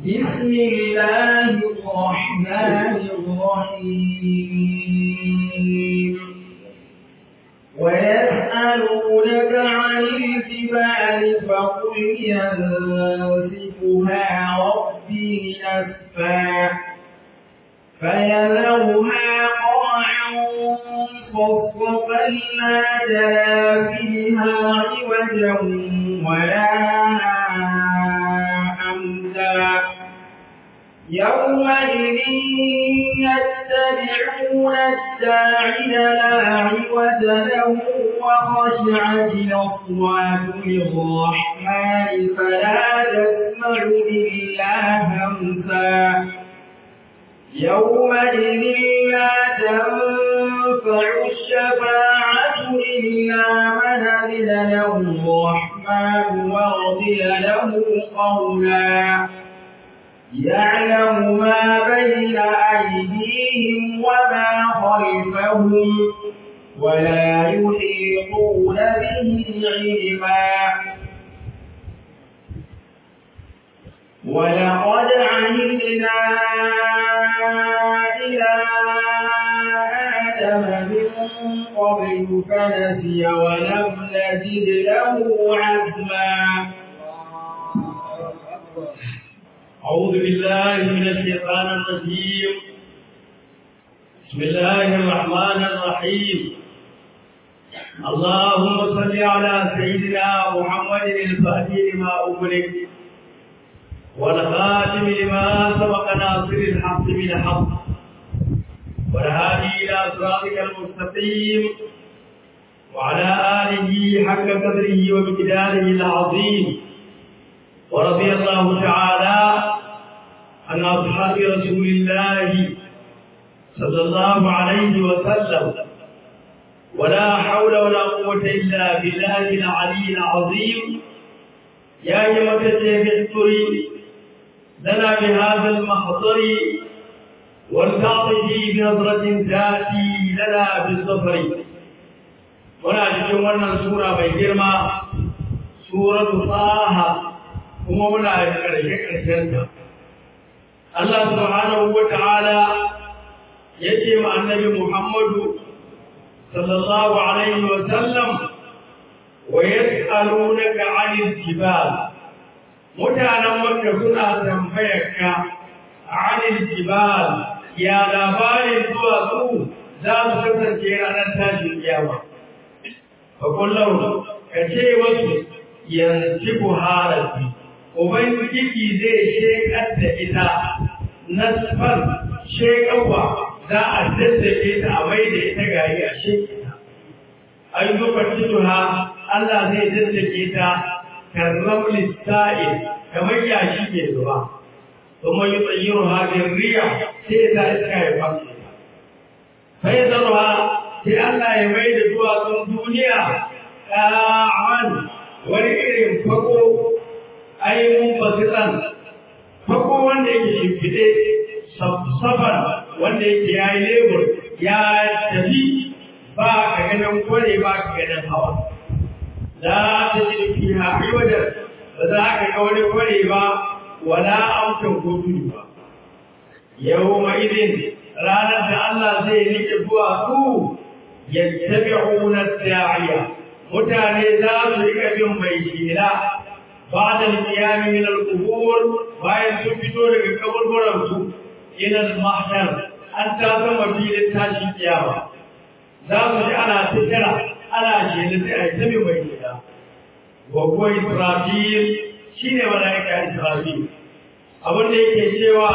بسم الله الرحمن الرحيم ويسألونك عن الجبال فقل ينسفها ربي نسفا فيذرها قاعا صفصفا لا ترى فيها عوجا ولا أمدا يومئذ يتبعون الداعي لا عوج له وخشعت الأصوات للرحمن فلا تسمع إلا همسا يومئذ لا تنفع الشفاعة إلا من أذن له الرحمن ورضي له قولا يعلم ما بين أيديهم وما خلفهم ولا يحيطون به علما ولقد عهدنا إلى آدم من قبل فنسي ولم نجد له عزما أعوذ بالله من الشيطان الرجيم بسم الله الرحمن الرحيم اللهم صل على سيدنا محمد الفاتح لما أغلق والخاتم لما سبق ناصر الحق بالحق والهادي إلى صراطك المستقيم وعلى آله حق قدره ومقداره العظيم ورضي الله تعالى عن أصحاب رسول الله صلى الله عليه وسلم ولا حول ولا قوة إلا بالله العلي العظيم يا أيها الذين لنا بهذا المحضر والتعطي بنظرة تأتي لنا بالظفر ولا تجمعنا سورة بيجرما سورة طه kuma muna da ƙarshe ƙarshenta. Allah subhanahu wa ta'ala ya ce ma annabi Muhammadu sallallahu alaihi wa sallam wa yas'alunaka 'anil jibal mutanen Makka suna tambayar ka 'anil jibal ya labarin duwatsu za su kasance ranar tashin kiyama. Fa kullum ka ce wasu yanzu harafi Ubangiji zai shekar da ita nasfar shekarwa za a daddake ta a mai da ita gari a shekita. An yi farcituha Allah zai daddake ta karram lissa'in kamar yashi ke zuwa. Kuma yi tsayyar hajjin riya sai ta iska ya fashe ta. Sai zarwa sai Allah ya mai da duwatsun duniya ƙa'an wani irin fako ainihin basiran farko wanda yake shimfiɗe safar wanda yake ya yi lebur ya tafi ba ka ganin kware ba ka ganin hawa za ta ji fi haɗi wajen ba za ka ga wani kware ba wala amsan ko tudu ba yau ma idin ranar da Allah zai rike zuwa su yattabi'una da'iya mutane za su rika bin mai shela بعد القيام من القبور bayan sun fito daga kaburburansu ila al-mahshar an ta zama filin tashin kiyama za mu ji ana tattara ana shela sai a tabi mai gida wa kuwa israfil shine malaika israfil abin da yake cewa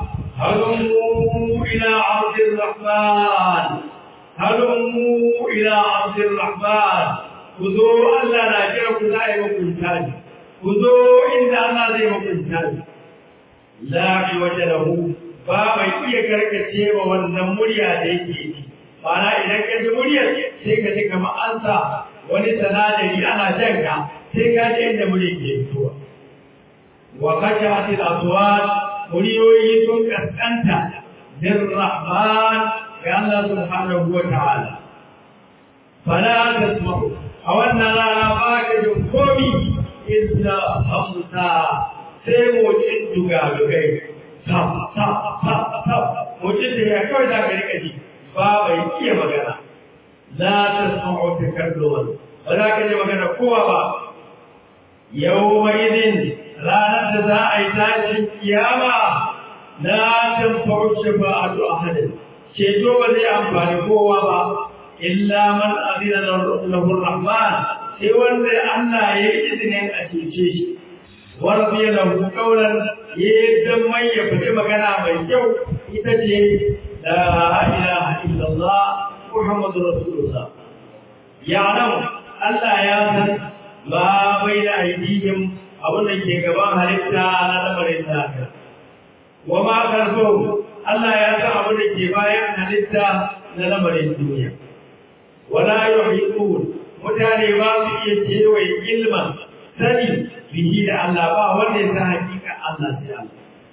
halummu ila ardir rahman halummu ila ardir rahman ku zo Allah na kira ku za a yi hukunta ne ku zo inda Allah zai hukunta ni la waje lahu ba mai iya karkace wa wannan murya da yake ji mana idan ka ji muryar sai ka ji kamar an sa wani sanadari ana jan ka sai ka ji inda muryar ke fitowa wa khashat al aswat muryoyi sun kaskanta bir rahman ga Allah subhanahu wa ta'ala fala tasma'u a wannan rana ba ka jin komi illa hamsa sai motsin dugadugai ta ta ta ta motsin da ya kawai za ka rika ji ba bai iya magana la ta sam'u takalluman ba za ka ji magana kowa ba yau mai idin ranar da za a yi tashin kiyama la tanfa'u shafa'atu ahadin ceto ba zai amfani kowa ba illa man azina lahu rahman sai wanda Allah ya yi izinin a cece shi warfi lahu qawlan yadda mai ya fita magana mai kyau ita ce la ilaha illallah muhammadur rasulullah ya'lam Allah ya san ma baina aydihim abin da ke gaban halitta na lamarin lafiya wa ma karfahu Allah ya san abin da ke bayan halitta na lamarin duniya wala yuhiqun mutane ba su iya kewaye ilman sani bihi da Allah ba wanda ya san hakika Allah sai Allah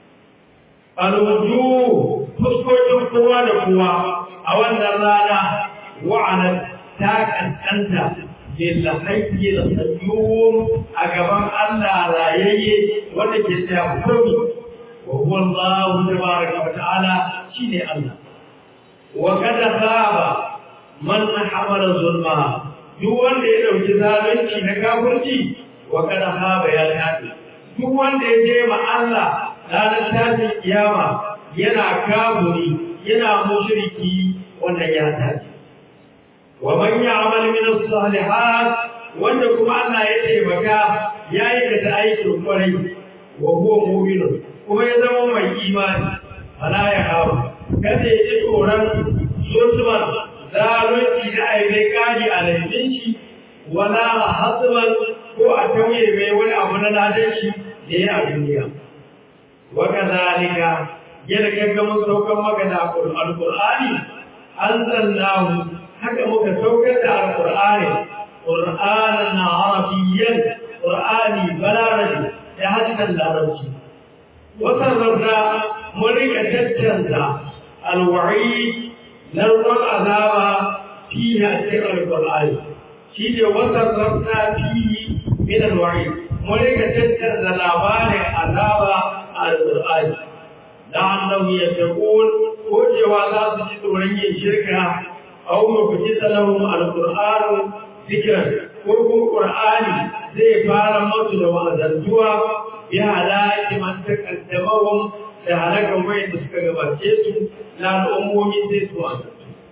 alwuju fuskokin kowa da kowa a wannan rana wa'anar ta kaskanta bil hayyi da sayyum a gaban Allah rayayye wanda ke tsaya komi وهو الله تبارك وتعالى شيني الله وقد خاب من حمل ظلما duk wanda ya dauki zalunci na kafirci wa kada haba ya tafi duk wanda ya je ma Allah ranar tashin kiyama yana kafiri yana mushriki wannan ya tafi wa man ya'mal min as-salihat wanda kuma Allah ya taimaka ya yi da aikin kwarai wa huwa mu'minun kuma ya zama mai imani ala ya hawa kada ya ji tsoron sosuman zalunci da aibai kaji a laifin shi wala hasuman ko a tauye mai wani abu na ladan shi da ya a duniya wa kazalika yadda kaga mun saukar maka da alqur'ani anzalnahu haka muka saukar da alqur'ani qur'anan arabiyyan qur'ani balarabi da haddan larabci وصرفنا مريك تتنزع الوعيد نرى العذاب فيها سر القرآن شيء وصرفنا فيه من الوعيد مريك تتنزع العبار عذاب القرآن لعله يتقول وجه ذات جدوري الشركة أو مفتت لهم القرآن ذكرا وقل القرآن زي فارم موت لو أذنتوا ya halaki man takaddamahum da halakan wayan da suka gabace su na al'ummomi sai su wanda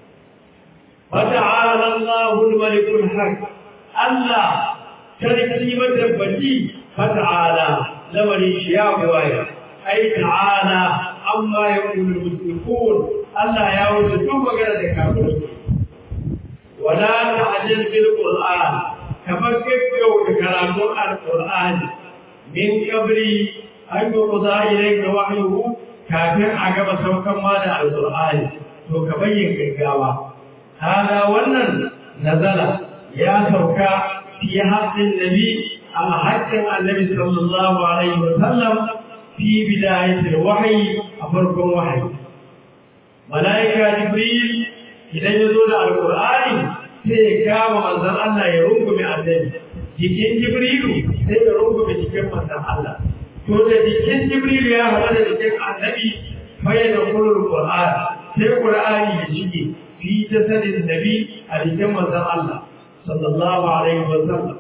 fata'ala Allahu al-malikul haq Allah sarki matabbaci fata'ala lamarin shi ya buwaya ai ta'ala amma yaqulu al-mushrikun Allah ya wuce duk magana da kafirai wala ta'jal bil qur'an kamar gaggauta karatun al-qur'ani min kabri an yi kuza ilai da wahayu kafin a gaba saukan ma da alƙur'ani to ka bayyin gaggawa hada wannan nazala ya sauka fi haqqin nabi a haƙƙin annabi sallallahu alaihi wa sallam fi bidayatil wahyi a farkon wahayi malaika jibril idan ya zo da alƙur'ani sai ya kama manzon Allah ya rungume annabi jikin jibrilu sai ya rungume jikin manzon Allah to da jikin jibrilu ya haɗa da jikin annabi fayyana da kulul qur'an sai qur'ani ya shige fi jasadin nabi a jikin manzon Allah sallallahu alaihi wa sallam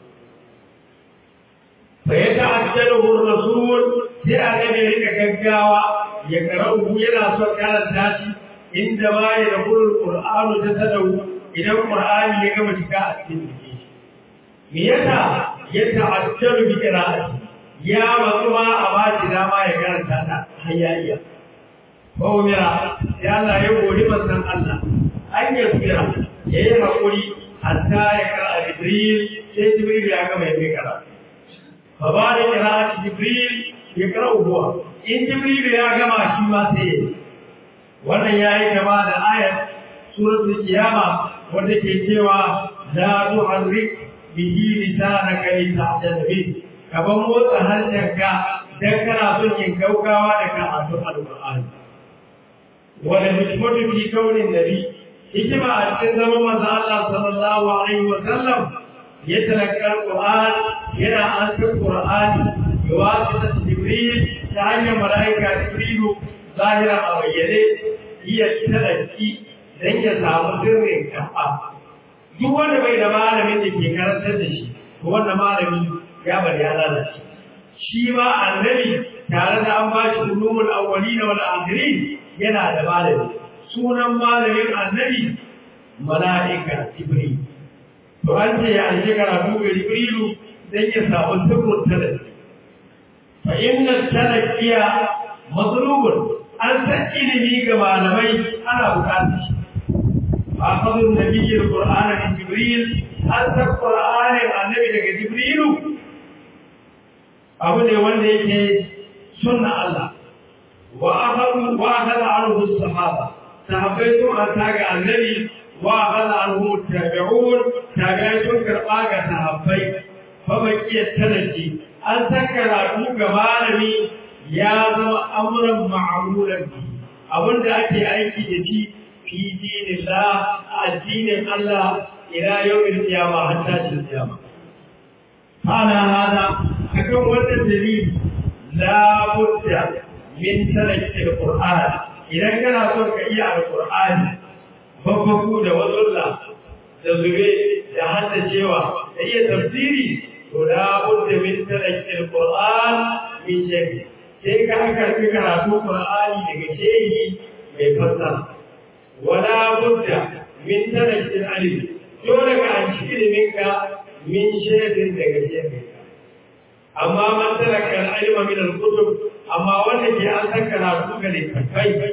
fa yata'ajjalu ar-rasul sai annabi ya rika gaggawa ya karau yana son karanta shi inda ma ya da kulul qur'anu jasadahu idan qur'ani ya gama shiga a cikin jikin me yasa ya ta'ajjalu bi qira'ati ya matsuwa a ba shi dama ya karanta ta hayya ko mira ya Allah ya gori manzon Allah an ya tsira ya yi hakuri hatta ya kara Jibril sai Jibril ya gama ya kai kara fa ba da qira'ati Jibril ya kara huwa in Jibril ya gama shi ma sai wannan yayi gaba da ayat suratul qiyama wanda ke cewa la tuharrik bihi lisanaka litahjana bihi kaban motsa harshenka dan kana son yin gaugawa da karatun alqur'ani wala hikmatu fi kaunin nabi hikima a cikin zaman manzo Allah sallallahu alaihi wa sallam ya talakka alquran yana an san qur'ani بواسطة جبريل تعني ملائكة جبريل ظاهرة أو يلي هي التلقي dan ya samu sirrin kafa duk wanda bai da malamin da ke karantar da shi to wannan malami ya bari ya lalace shi ma annabi tare da an ba shi ulumul awwalin wal akhirin yana da malami sunan malamin annabi mala'ika jibril to an ce ya aje karatu ga jibrilu dan ya samu sirrin talaki fa inna talaqiya matlubun an san ilimi ga malamai ana bukatar shi أخذ النبي القرآن من جبريل أنت القرآن النبي لك جبريل أبو دي وندي سنة الله وأخذ وأخذ عنه الصحابة صحابيتم أن تاجع النبي وأخذ عنه التابعون تابعتم كرقاك صحابي فبكي التنجي أن تكر أبوك مالمي يا أمرا معمولا به أبو دي أكي أيكي جديد في دين الله الدين الله إلى يوم القيامة حتى القيامة قال هذا أكون وجه الدليل لا بد من ترك القرآن إذا كان صوتك إياه القرآن ففقوا وصلى da zube da hada cewa da iya tafsiri to la budda min taraki alquran min shay'in sai ka karbi karatu qur'ani daga shehi mai fassara ولا بد من ترك العلم دونك عن شكل منك من شيء دقيق أما من ترك العلم من الكتب أما والذي أنتك لا تقل الكفي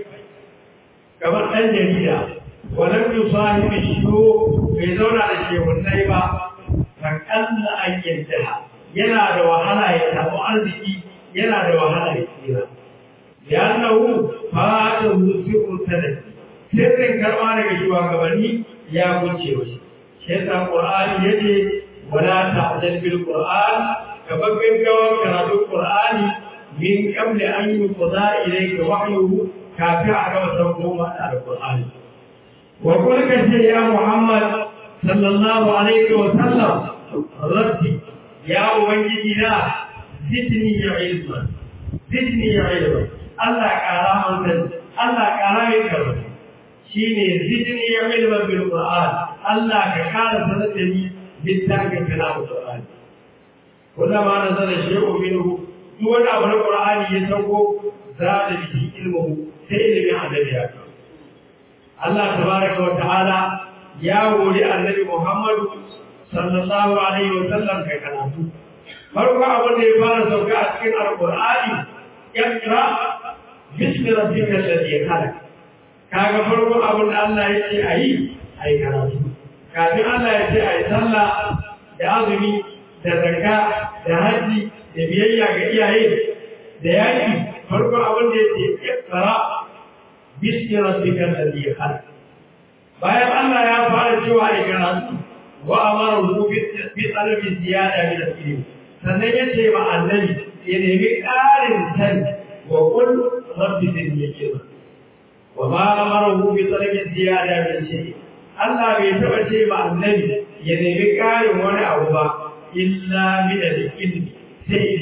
كما أن جديدا ولم يصاحب الشيوخ في زون على الشيء والنيبة فكأن أن ينتهى ينا وحلا يتابع أرضه ينا وحلا يتابع لأنه فاته سر التنسي sirrin karɓa daga shugabanni ya guce wa shi shi yasa qur'ani yace wala ta'jal bil qur'an ka gaggawa karatun qur'ani min qabli an yuqda ilayka wahyuhu kafin a gama sauko mata da qur'ani wa qul ka ce ya muhammad sallallahu alaihi wa sallam rabbi ya ubangiji na zidni ya ilma zidni ya ilma Allah ƙara mun Allah ƙara min karatu shine zidni ilman bil qur'an Allah ka kara sanar da ni littafin kalamu qur'an wanda ma na zana shay'u minhu duk wani abu na qur'ani ya sauko za da bihi ilmu sai ilimin annabi ya ka Allah tabaraka wa ta'ala ya wuri annabi Muhammad sallallahu alaihi wa sallam kai karatu farko abin da ya fara sauka a cikin alqur'ani ikra bismi rabbikal ladhi khalaq kaga farko abin da Allah ya ce a yi a yi karatu kafin Allah ya ce a yi sallah da azumi da zakka da haji da biyayya ga iyaye da yaki farko abin da ya ce iqra bismi rabbikal ladhi khalaq bayan Allah ya fara cewa a yi karatu wa amara hu bi talabi ziyada min al-ilm sannan ya ce ma annabi ya nemi ƙarin sani wa qul rabbi zidni ilma وما أمره بطلب الزيادة من شيء الله بيتبع شيء مع النبي ينبي قال وانا أوبا إلا من الإلم سيد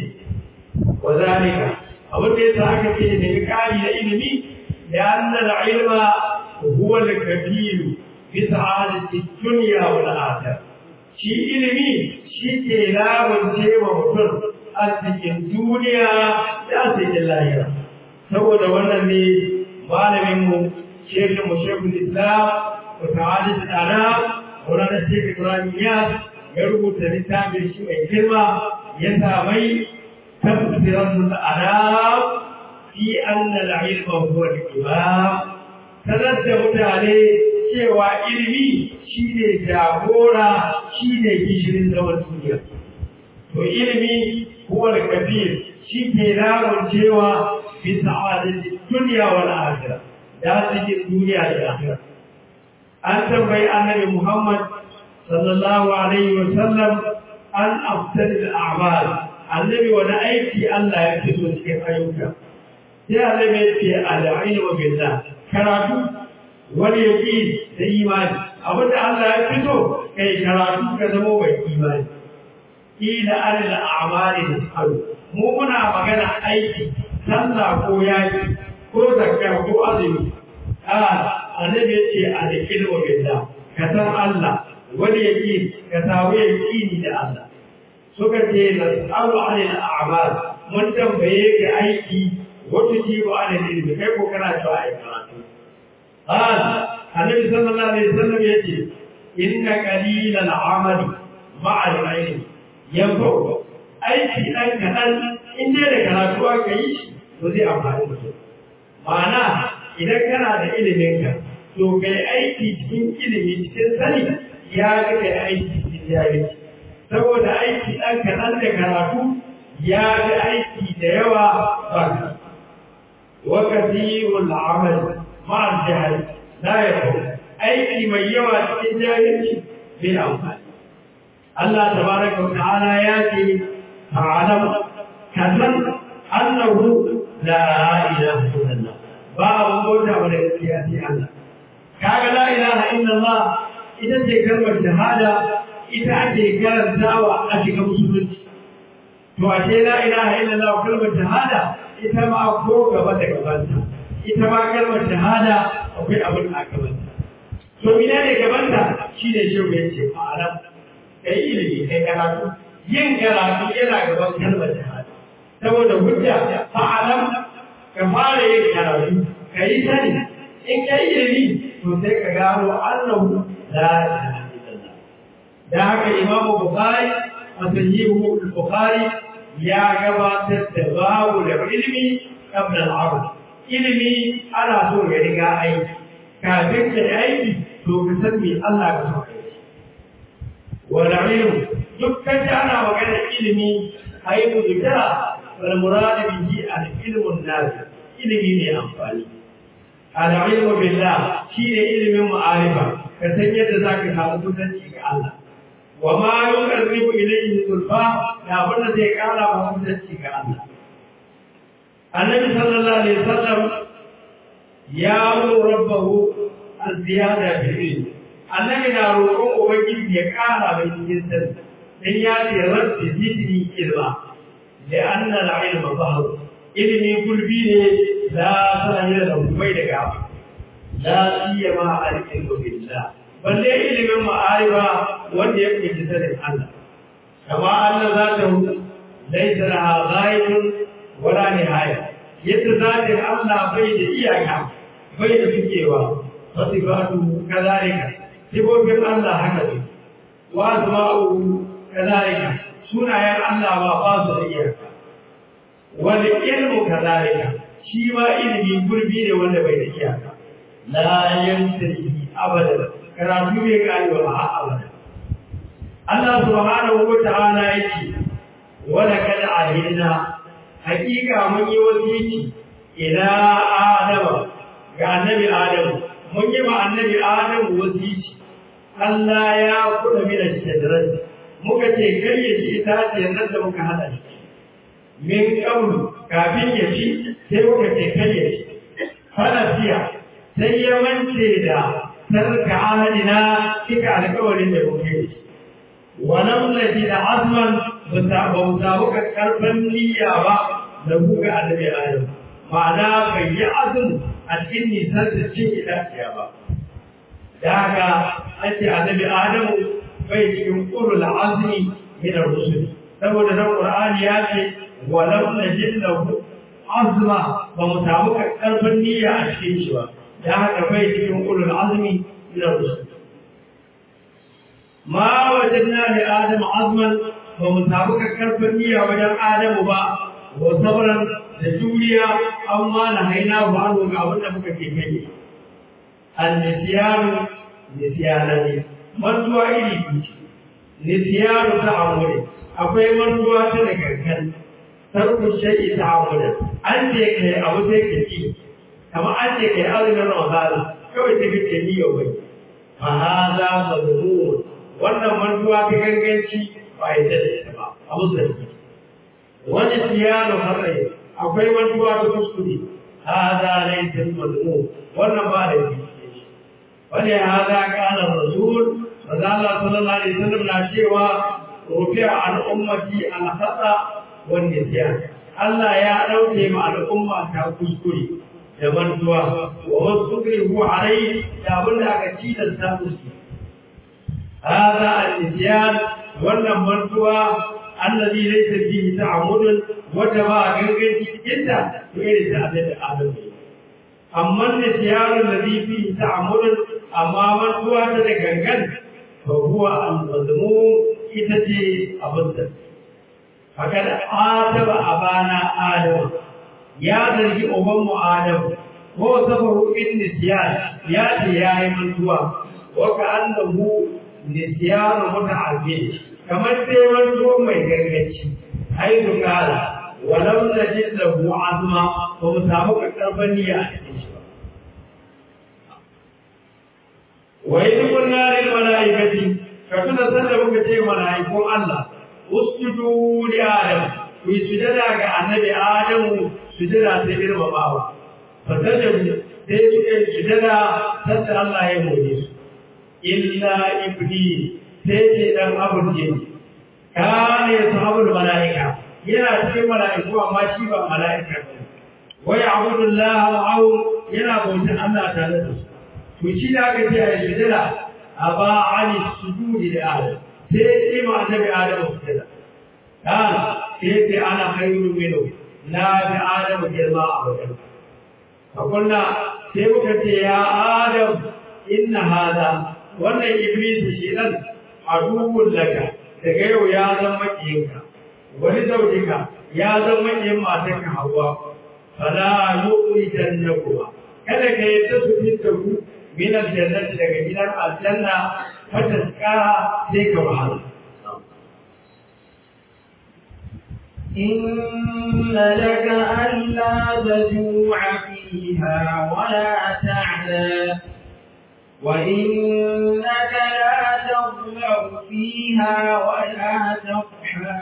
وذلك أود يتعك في ينبي قال ينبي لأن العلم هو الكبير في سعادة الدنيا والآخرة shi ilimi shi ke lamunce wa mutum arzikin duniya da arzikin lahira saboda wannan ne malaminmu shekinmu shekul islam wa ta'adis al'anam wani shekul ibrahim yas ya rubuta littafin shi mai girma ya samai tafsirar al'anam fi anna al'ilma huwa al-imam sanar da mutane cewa ilimi shi ne jagora shi ne gishirin zaman duniya to ilimi huwa al-kabir shi ke lamun cewa bisa adalci duniya wal akhirah da cikin duniya da akhirah an tambayi annabi Muhammad sallallahu alaihi wa sallam an afdal al a'mal annabi wani aiki Allah ya fi so cikin ayyuka sai annabi ya ce al-ilmu billah karatu wani yaki da imani abinda Allah ya fi so kai karatu ka zama mai imani ila alal a'mali tasalu mu muna magana aiki sallah ko yaki ko zakka ko azumi a annabi yace a da ilmu billah ka san Allah wani yake ka samu yaqini da Allah suka ce nas'alu anil a'mal mun tambaye ka aiki wata ji wa anil ilmi kai ko kana cewa ai karatu qal annabi sallallahu alaihi wasallam yace inna qalilal amali ma'al ilmi yanfa'u aiki dan kadan in dai da karatu aka yi shi to zai amfani mutum ma'ana idan kana da iliminka to kai aiki cikin ilimi cikin sani ya ga kai aiki cikin jahilci saboda aiki ɗan kaɗan da karatu ya ga aiki da yawa ba wa kathirul amal ma'al jahl la yakun aiki mai yawa cikin jahilci bai amfani Allah tabaraka wa ta'ala ya ce ta'alam kazan annahu la ilaha illallah ba abu bauta ba da gaskiya sai Allah kaga la ilaha illallah ita ce kalmar shahada ita ake karantawa a shiga musulunci to ashe la ilaha illallah kalmar shahada ita ma ko gaba da gabanta ita ma kalmar shahada akwai abin a gabanta to ina ne gabanta shine shehu ya ce ma'anar kai ilimi kai karatu yin karatu yana gaban kalmar shahada saboda hujja fa'alam ka fara yin karatu ka yi sani in ka yi ilimi to sai ka gano annahu la ilaha illallah da haka imamu bukhari a sahihu bukhari ya gabatar da babu da ilimi qabla al-amal ilimi ana so ya riga aiki kafin ka aiki to ka san me Allah ka so kai wala ilmu dukkan ana magana ilimi ayi muzikara wal murad bihi al-ilmu an-nafi ilimi ne amfani al-ilmu billah shine ilimin ma'arifa ka san yadda zaka samu kusanci ga Allah wa ma yuqarribu ilayhi zulfa da abin zai kara ma kusanci ga Allah annabi sallallahu alaihi wasallam ya mu rabbahu az-ziyada bil ilm annabi na roƙon ubangiji ya kara mai cikin sani dan ya ce rabbi zidni ilma da anna al-ilma bahr ilimi gulbi ne la sahira da bai da gaba la siyama al-ilmu billah balle ilimin ma'arifa wanda ya kunshi sanin Allah kama Allah za ta hu laisa laha ghaibun wala nihaya yadda zatin Allah bai da iyaka bai da fikewa wasifatu kadhalika sifofin Allah haka ne wa asma'u kadhalika sunayen Allah ba ba su da iyaka wal ilmu kadhalika shi ma ilimi gurbi ne wanda bai da iyaka la yantahi abadan karatu bai karewa ba har abada Allah subhanahu wa ta'ala yake wala kad ahidna hakika mun yi wasiki ila adama ga annabi adamu mun yi ma annabi adamu wasiki Allah ya kuda mi da shadaran muka ce kai ya ci itaciyar nan da muka hada shi min qablu kafin ya ci sai muka ce kai ya ci falasiya sai ya mance da sarka ahadina kika alƙawarin da muke yi wa lam najid azman ba mu samu karfan niyya ba da buga annabi adam ma'ana bai yi azum a cikin nisan da cin itaciya ba da haka ake annabi adamu bai cikin ulul azmi min ar-rusul saboda nan qur'ani ya ce wa lam najid lahu azma ba mu samu karfan niyya a cikin shi ba da haka bai cikin ulul azmi min ar-rusul ma wajadna li adam azman ba mu samu karfan niyya wajen adamu ba wa sabran da juriya amma na haina ba an ga abin da muka ke kai an-nisyanu nisyanani mantuwa iri biyu nisyanu ta amure akwai mantuwa ta da gangan tarku shay'i ta amure an ce kai abu sai ka ci kamar an ce kai azumin ramadana kawai sai kake ni yau bai fa hada mazmun wannan mantuwa ta ganganci ba ya da ita ba a musulunci wani siyano harai akwai mantuwa ta kuskure hada laysa mazmun wannan ba da shi wani hada kana rasul maza Allah sallallahu alaihi wasallam na cewa rufi'a an ummati al khata wanda ya Allah ya ɗauke ma al'umma ta kuskure da mantuwa wa wasu kirhu alai da abin da aka tilasta musu hada al-isyan wannan mantuwa allazi laysa fihi ta'ammudun wata ba gangan cikin ta to irin ta abin da Adam ne amma al-isyan allazi fihi ta'ammudun amma mantuwa ta da gangan fa huwa al-mazmum ita ce abin da fakad ataba abana adam ya zargi ubanmu adam ko safaru in nisyan ya ce ya yi mantuwa wa ka annahu nisyan muta'abbid kamar dai mantuwa mai gargaci ai dukala walam najid lahu azma ba mu samu karban niyya a cikin shi ba wa idh qulna lil malaikati ka tuna sanda muka ce malaikun Allah usjudu li adam ku yi sujada ga annabi adamu sujada ta girmamawa fasajadu sai suka yi sujada sanda Allah ya more su illa iblis sai ce dan abun jin kana ya sahabul malaika yana cikin malaiku amma shi ba malaika ba wa ya'budu Allah ma'ahu yana bautar Allah tare da su to shi da aka ce a sujada aba ali sujudi da adam sai ce ma annabi adam sujada kana sai ce ana khairu minhu na bi adam girma a wajen fakunna sai muka ce ya adam inna hada wannan iblis shi dan aduwwun laka daga yau ya zama makiyinka wani zaujika ya zama makiyin matarka hawa fala yuqrijannakum kada ka yadda su fitta ku min aljannati daga gidan aljanna fataska sai ka wahala إن لك ألا تجوع فيها ولا تعلى وإنك لا تظمأ فيها ولا تضحى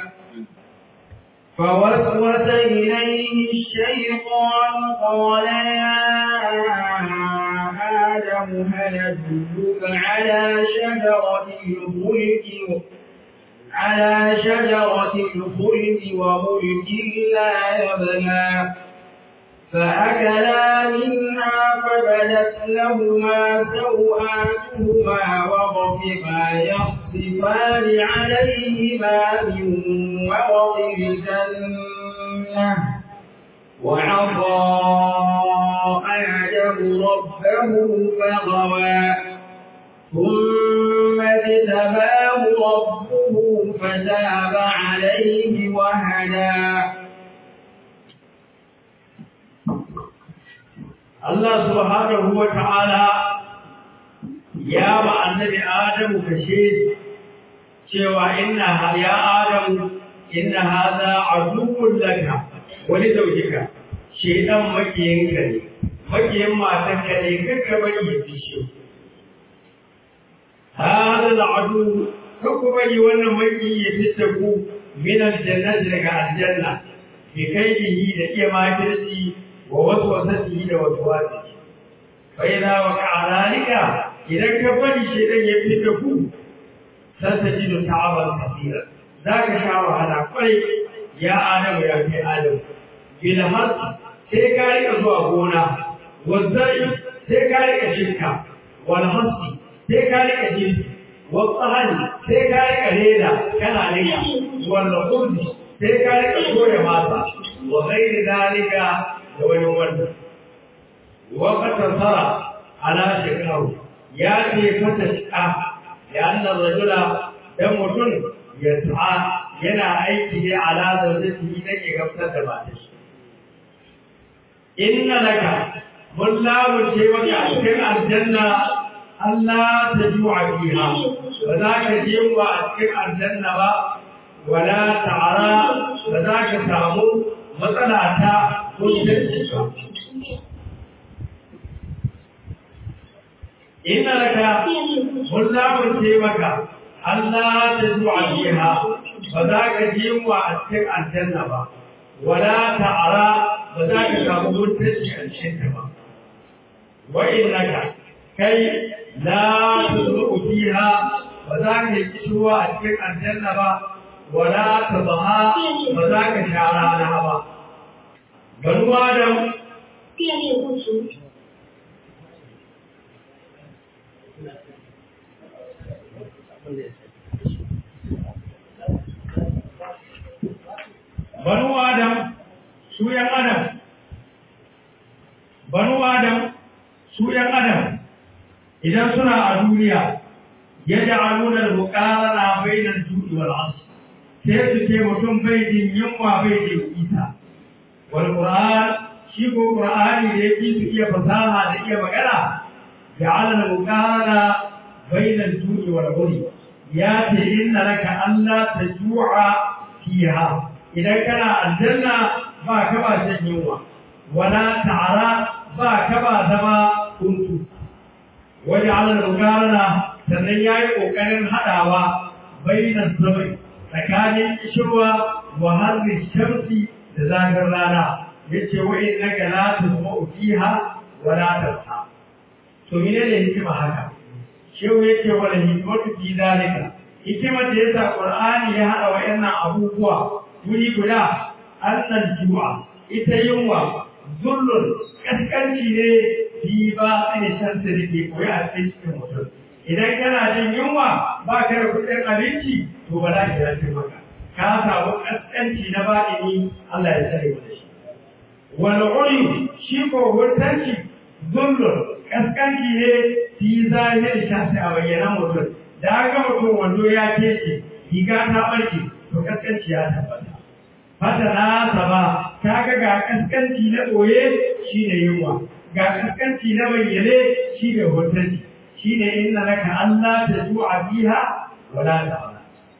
فوسوس إليه الشيطان قال يا آدم هل أدلك على شجرة الخلق على شجرة الخلد وملك لا يبلى فأكلا منها فبدت لهما سوآتهما وطفقا يخصفان عليهما من ورق الجنة وعصى آدم ربه فغوى ثم اجتباه ربه فتاب عليه وهدى Allah subhanahu wa ta'ala ya ba annabi Adamu kashe cewa inna ya Adamu inna hadha aduwwun laka wani zaujika shedan makiyinka ne makiyin matanka ne kakka bari ya fishe هذا العدو كبري وانا مكي يفتكو من الجنة لك الجنة بكيده لكي ما كرسي ووسوسته لوسواسه فإذا وقع ذلك إذا كبري شيئا يفتكو ستجد تعبا كثيرا ذاك شعر على قريب يا آدم يا في آدم بالهرس سيكاري أزوى هنا والزرع سيكاري أشركا والهرس sai ka rika jirgi wasu hali sai ka rika reda kana nika wanda kurdi sai ka rika soya masa wa gairi dalika da wani wanda wakatan tsara ala shekaru ya ce fata shi'a da annan rajula dan mutum ya ta'a yana aiki ne ala zaujati idan ya gamsar da ba da shi inna laka mun lamunce maka a cikin aljanna Allah ta juwa fiha ba za ka je wa a cikin aljanna ba wala ta'ara ba za ka samu matsala ta ko shirki ba inna laka mun lamunce maka Allah ta juwa fiha ba za ka je wa a cikin aljanna ba wala ta'ara ba za ka samu mutunci a cikin ta ba wa innaka kai la tuzuru fiha ba za ka yi kishuwa a cikin aljanna ba wala tabaha ba za ka sha rana ba banu adam 电力不足， banu adam su yan adam banu adam su yan adam idan suna a duniya ya ja'aluna al-muqarana bainal ju'i wal 'asr sai su ce mutum bai jin yunwa bai jin isa wal qur'an shi ko qur'ani da yake su iya fasaha da iya magana ja'ala al-muqarana bainal ju'i wal 'usr ya ce inna laka alla tajua fiha idan kana aljanna ba ka ba shan yunwa wala ta'ara ba ka ba zama kuntu waje ala mukarana sannan ya yi ƙoƙarin haɗawa bainan zamai tsakanin ishirwa wa harbin shamsi da zagar rana ya ce wa'in na ga lati zama ukiha wa latarsa to mene ne hikima haka shehu ya ce wani hikimatu fi zalika hikimar da ya sa ƙur'ani ya haɗa wa'annan abubuwa wuri guda annan ju'a ita yunwa zullun kaskanci ne fi ba tsini shan da ke koyi a cikin mutum idan kana jin yunwa ba ka da kuɗin abinci to ba za ki yafe maka ka samu kaskanci na baɗini Allah ya tsare mu da shi wal uri shi ko hurtanci zullun kaskanci ne fi zahiri shafi a bayyana mutum da ga mutum wando ya kece riga ta barke to kaskanci ya tabbata fata na saba ta ga ga kaskanci na ɓoye shi ne yunwa ga kaskanci na bayyane shi ne hotanci shi ne inna laka Allah ta zuwa biha wala ta wala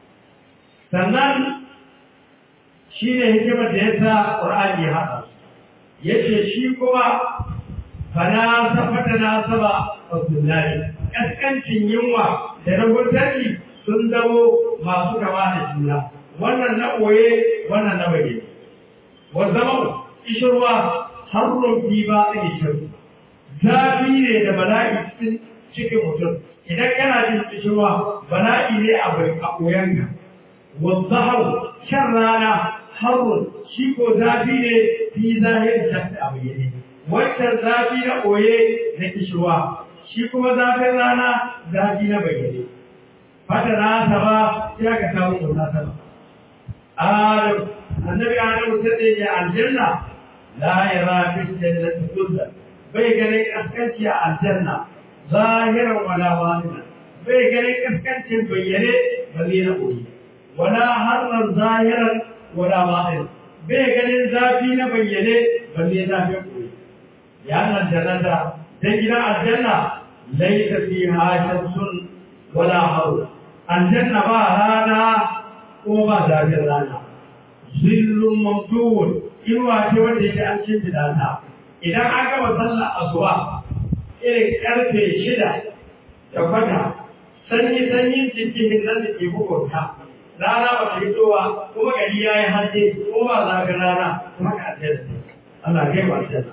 sannan shi ne hikimar da ya sa ƙur'ani ya haɗa ya ce shi kuma fana safata na saba a sunnari kaskancin yunwa da na hotanci sun zamo masu kama da juna wannan na ɓoye wannan na bayyane wa zama ishirwa harrun fi ba a ishir zafi ne da bala'i cikin cikin mutum idan kana jin ishirwa bala'i ne a bai a ɓoyanka wa zahar shan rana harrun shi ko zafi ne fi zahir shafi a bayyane wancan zafi na ɓoye na ishirwa shi kuma zafin rana zafi na bayyane fata na saba ya ka samu munasaba آدم النبي آدم تدعي الجنة لا يرى في الجنة كلا بيقلك أسكنت يا الجنة ظاهرا ولا باطنا بيقلك أسكنت بيّني بلين أولي ولا حرا ظاهرا ولا باطنا بيقلك ذاتين بيّني بلين ذاتين أولي لأن الجنة تجرى الجنة ليس فيها شمس ولا حر الجنة ما هذا kuma ba zafin rana zillun mamduwun inuwa ce wanda yake an cin ta idan an gama sallar asuba irin karfe shida da kwata sanyi sanyin cikin nan da ke bukunta rana ba ta fitowa kuma gari ya yi hannu ko ba zafin rana kuma ka ce Allah kai ba ce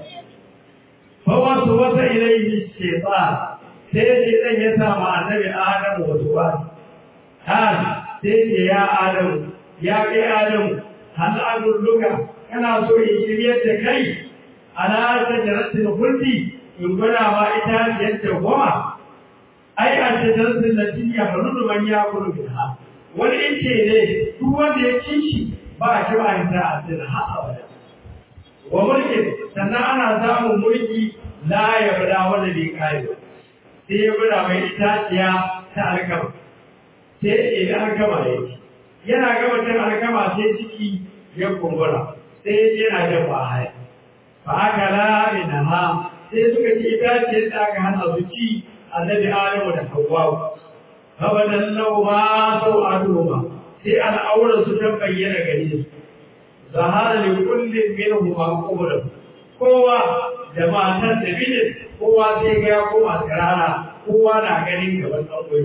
fa wasu wata ilaihi shaytan sai shaytan ya sa ma annabi Adamu wasu ba sai ce ya Adamu, ya kai Adamu, hal adulluka kana so in shiryar da kai, ala ta jaratin huldi in gwada ma ita yadda goma. Ai, a ta jaratin da shi ya faru da man ya kuru bin ha. Wani ice ne, duk wanda ya ci shi ba a ci ba a a cikin ha abada. Wa mulkin, sannan ana samun mulki la ya bada wanda bai kare ba. Sai ya gwada mai itaciya ta alkama. sai idan an gama ya ci yana gama cin alkama sai ciki ya kumbura sai yana jan ba haya fa aka lami na ha sai suka ci itace da aka hana su ci annabi adamu da hawwa abadan lau ma sau adoma sai al'aurar su ta bayyana gare su zahara li kullin minhum ma qubra kowa da matan da bijin kowa sai ga ya koma tsirara kowa na ganin gaban ɗan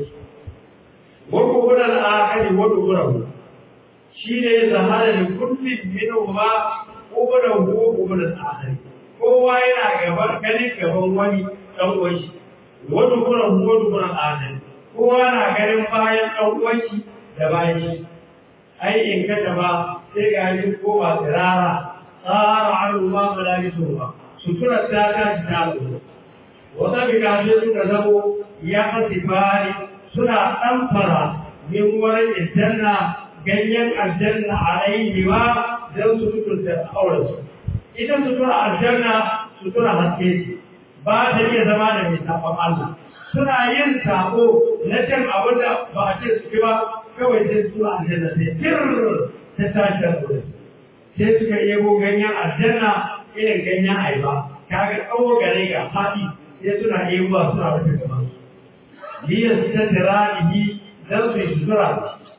وقبل الآخر ودبره شيء ظهر لكل منهما قبله وقبل الآخر kowa yana gaban ganin gaban wani ɗan uwanshi wani kuran wani kuran adal kowa na ganin bayan ɗan uwanshi da bayan shi ai in ka ba sai ga yi koma tsirara tsara an ruwa mala'isu ba suturar ta ta ci ta lura wata bika sai suka zamo ya kasi bari suna ɗamfara min wani aljanna ganyen aljanna alaihi wa don su suturta aurensu ita sutura aljanna sutura haske ce ba ta iya zama da mai sabon Allah suna yin sabo na cin abin da ba a ce su ba kawai sai su aljanna sai tir ta tashi da wurin sai suka yebo ganyen aljanna irin ganyen aiba kaga tsawo gare ga fadi sai suna yebo suna rufe gaban su liyar ta tiranihi dan su yi sutura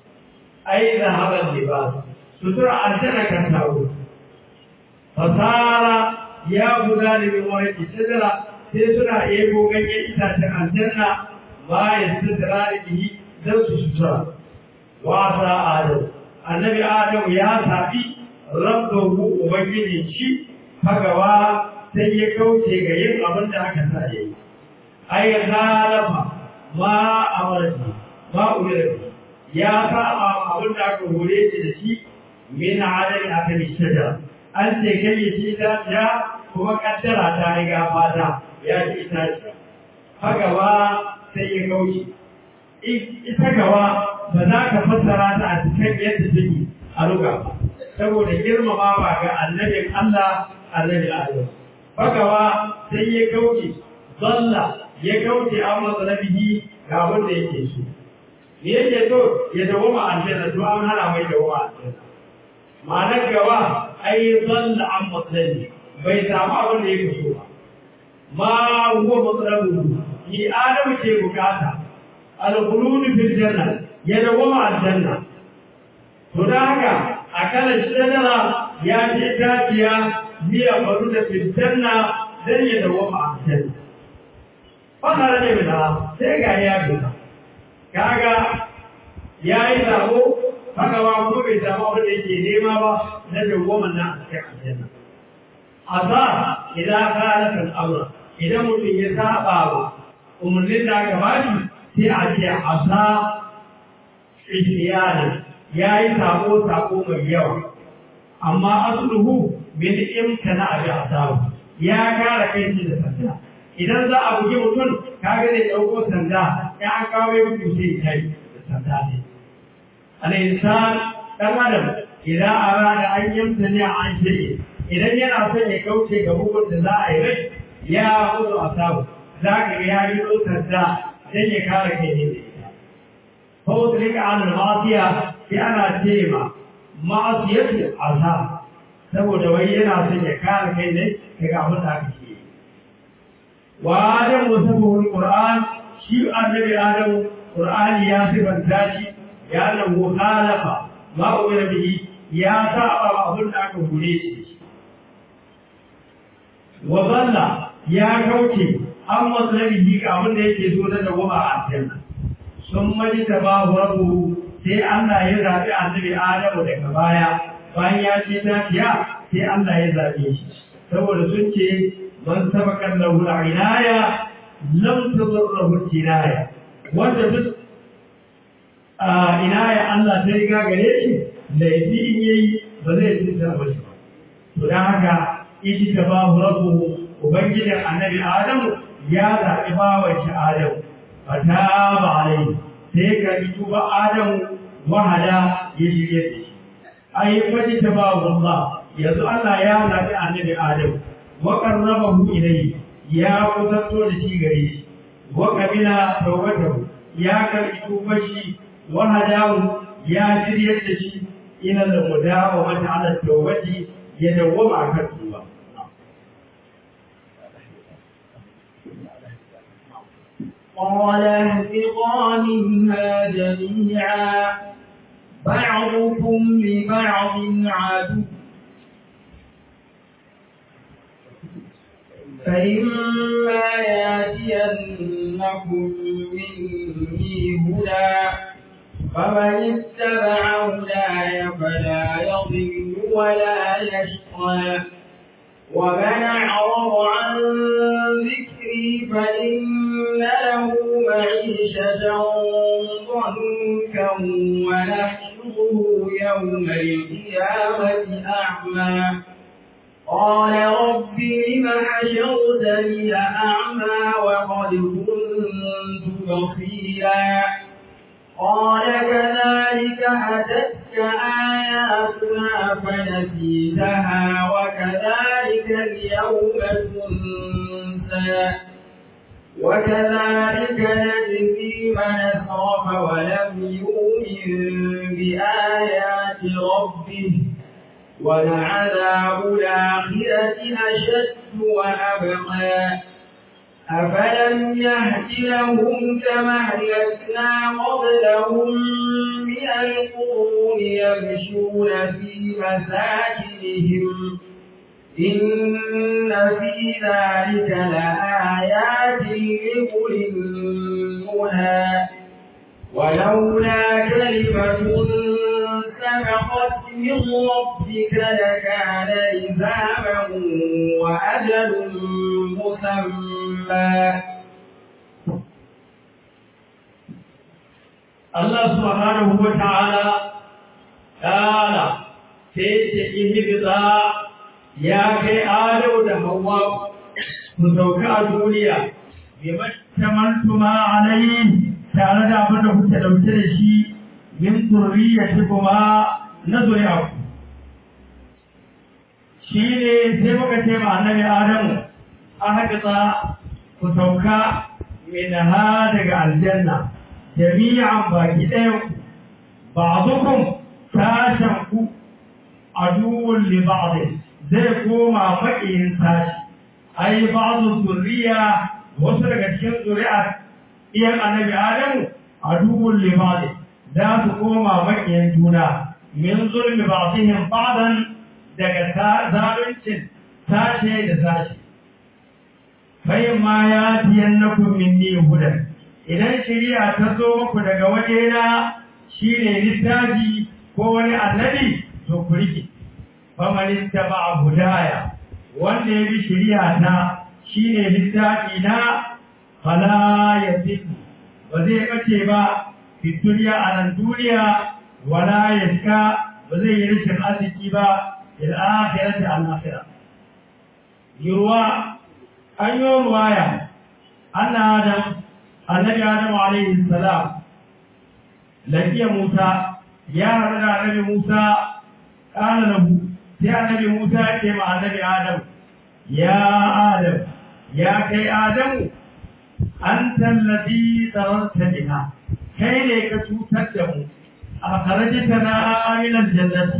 ai da haɓar libas sutura aljanna kan taro fasara ya guda da min wani shajara sai suna ebo ganyen itacen aljanna bayan sutura da bihi dan su sutura wasa adam annabi adam ya sabi rabbahu ubangiji shi fagawa sai ya kauce ga yin abin da aka sa yayi ai halafa ma amarti ma umira ya saba abin da aka hore shi da shi min adali aka bi shajara an ce kai shi da ya kuma kaddara ta riga fata ya ji ita ce fagawa sai ya kauce ita gawa ba za ka fassara ta a cikin yadda take a ruga ba saboda girmama ba ga annabin Allah annabi Adam fagawa sai ya kauce zalla ya kauce an matsalabihi ga abin da yake so me yake so ya dawo ma aljanna to an hana mai dawo ma aljanna ma'anar gawa ai zalla an matsalabi bai samu abin da yake so ba ma huwa matsalabu ni adamu ke bukata al-khulud fil janna ya dawo ma aljanna to da haka akala shajara ya ce dajiya miya faru da fil janna dan ya dawo ma aljanna wannan ne bila sai ga ya bila kaga yayi sabo haka ba kuma bai samu abin da yake nema ba na dawwaman na a cikin aljanna asa idan kana kan amra idan mutum ya saba wa umarnin da aka bashi sai a ce asa ihtiyana yayi sabo sabo mai yawa amma asluhu min imkana abi asabu ya kara kai shi da sanda idan za a buge mutum kaga zai dauko sanda ya an kawo ya bugu sai kai da sanda ne al-insan dan adam idan arada an yamtani an shirye idan yana son ya kauce ga bugun da za a yi rai ya mutu asabu za ka ga ya yi sanda dan ya kare kai ne da ita فوتلك عن المعصية كأنا تيمة معصية عذاب saboda wai yana son ya kare kai ne daga abin da aka ce wa adam wasafahu alquran shi annabi adam qur'ani ya sifanta shi ya nan mukhalafa ma umira bihi ya saba abin da aka gure shi wa zalla ya kauce an matsalabi ga abin da yake so na dawama a aljanna sun mani da babu rabu sai Allah ya zaɓi annabi Adamu daga baya bayan ya ce tafiya sai Allah ya zaɓe shi saboda sun ce man sabakan lahu inaya lam tadurruhu inaya wanda duk inaya Allah ta riga gare shi laifi in yayi ba zai cuta ba shi ba to dan haka iji ta babu rabu ubangijin annabi Adamu ya zaɓi bawan shi Adamu fataba alai sai ka yi tuba adamu wahada ya shirye da shi ai faji ta ba Allah yanzu Allah ya zabi annabi Adam wa qarrabahu ilayhi ya kusanto da shi gare shi wa qabila tawbatahu ya karbi tubar shi wa hadahu ya shirye da shi ila da mudawa mata ala tawbati ya dawwama akan tuba قال اهبطا منها جميعا بعضكم لبعض عدو فإما ياتينكم مني هدى فمن اتبع هداي فلا يضل ولا يشقى ومن أعرض عن ذكري فإن له معيشة ضنكا ونحشره التلاوة أعمى قال رب لم حشرتني أعمى وقد كنت بصيرا قال كذلك أتتك آياتنا فنسيتها وكذلك اليوم تنسى وكذلك نجزي من أسرف ولم يؤمن بآيات ربه ولعذاب الآخرة أشد وأبقى أفلم يهد لهم كما أهلكنا قبلهم من القرون يمشون في مساجدهم إن في ذلك لآيات لأولي النهى ولولا كلمة سبقت من ربك لكان لزاما وأجل مسمى Allah subhanahu wa ta'ala ƙara sai ce ihibita ya kai ado da hawa ku sauka a duniya bi mattamantuma alayhi tare da abin da kuke dauke da shi min zurriyyati kuma na zuri'a shi ne sai muka ce ma annabi adamu a haƙiƙa ku sauka min ha daga aljanna jami'an baki ɗaya ba'dukum sashen ku aduwwun li ba'd zai koma maƙiyin sashi ai ba'du zurriya wasu daga cikin zuri'a iyan annabi adamu aduwwun li ba'd za su koma maƙiyin juna min zulmi ba'dihim ba'dan daga zaluncin sashe da sashe fayin ma ya tiyan na minni hudan idan shari'a ta zo muku daga wajena shine littafi ko wani annabi to ku rike faman ittaba hudaya wanda ya bi shari'a ta shine littafi na fala yasif ba zai bace ba fi duniya a nan duniya wala yaska ba zai yi rashin arziki ba il akhirati al akhirah yurwa an yi ruwaya anna adam annabi adam alaihi salam lafiya musa ya haɗu da annabi musa ƙala lahu sai annabi musa ya ce ma annabi adam ya adam ya kai adamu an tallafi tsararta bina kai ne ka cutar da mu a karajita na aminan jannati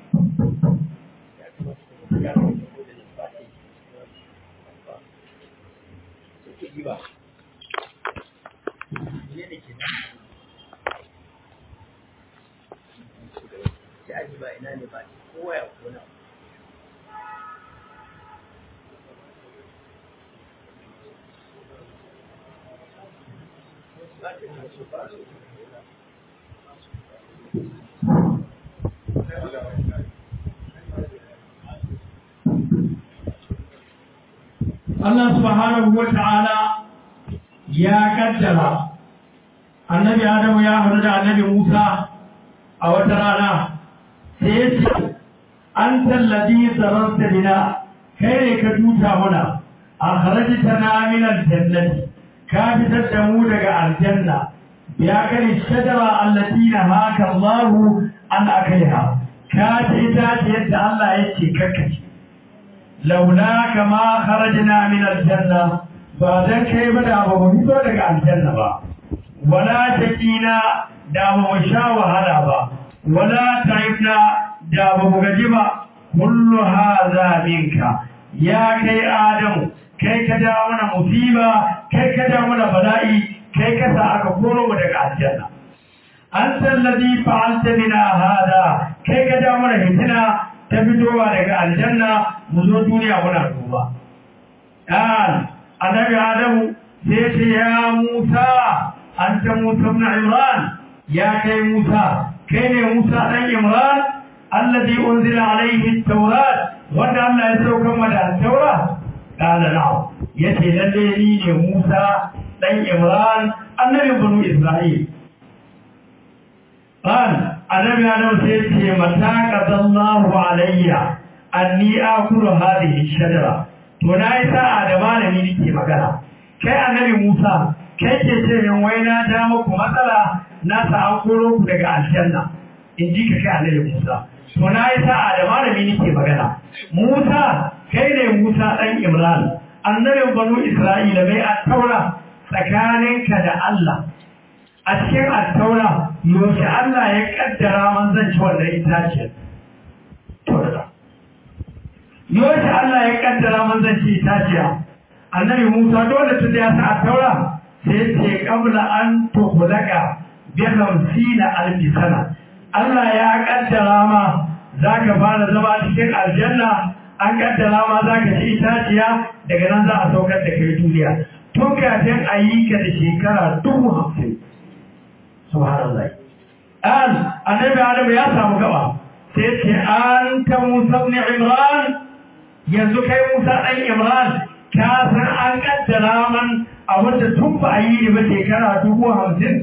ba aji ba ina ne ba kowa ya kona Allah subhanahu wa ta'ala ya kaddara annabi Adamu ya haɗu da annabi Musa a wata rana sai ya ce an tallabi zararta bina kai ne ka tuta muna a kharajta na min aljannati ka fitar da mu daga aljanna ya kare shajara allati haka Allah an akaiha ka ta ita ce yadda Allah yake kakkace laula kama kharajna min aljanna ba dan kai ba da ba mu fito daga aljanna ba wala takina da ba mu sha wahala ba wala taibna da ba mu gaji ba kullu hadha minka ya kai adamu kai ka da mana musiba kai ka da mana bala'i kai ka sa aka koro mu daga aljanna anta alladhi fa'alta bina hada kai ka da mana hitina ta fitowa daga aljanna mu zo duniya muna duba dan annabi adamu sai ce ya musa anta musa ibn imran ya kai musa kai ne musa dan imran alladhi unzila alayhi at-taurat wanda Allah ya sauka mada at-taurat kana na'am yace lalle ni ne musa dan imran annabi banu isra'il قال annabi Adam sai ce mata qadallahu alayya anni akulu hadhihi shajara to na yi sa'a da malami nake magana kai annabi Musa kai ke ce min wai na ja muku matsala na sa an koro ku daga aljanna in ji ka kai annabi Musa to na yi sa'a da malami nake magana Musa kai ne Musa dan Imran annabin banu Isra'ila mai attaura tsakaninka da Allah a cikin attaura yaushe Allah ya kaddara manzanci wannan itaciyar to da yaushe Allah ya kaddara manzanci itaciya annabi Musa dole tun da ya sa attaura sai ce kabla an tukhlaka bi 50 alfi sana Allah ya kaddara ma zaka fara zama cikin aljanna an kaddara ma zaka ci itaciya daga nan za a saukar da kai duniya tun kafin a yi ka da shekara dubu hamsin subhanallah an annabi adam ya samu gaba sai ce an ta musa ibn imran yanzu kai musa dan imran ka san an kaddara man abinda tun ba a yi ba shekara dubu hamsin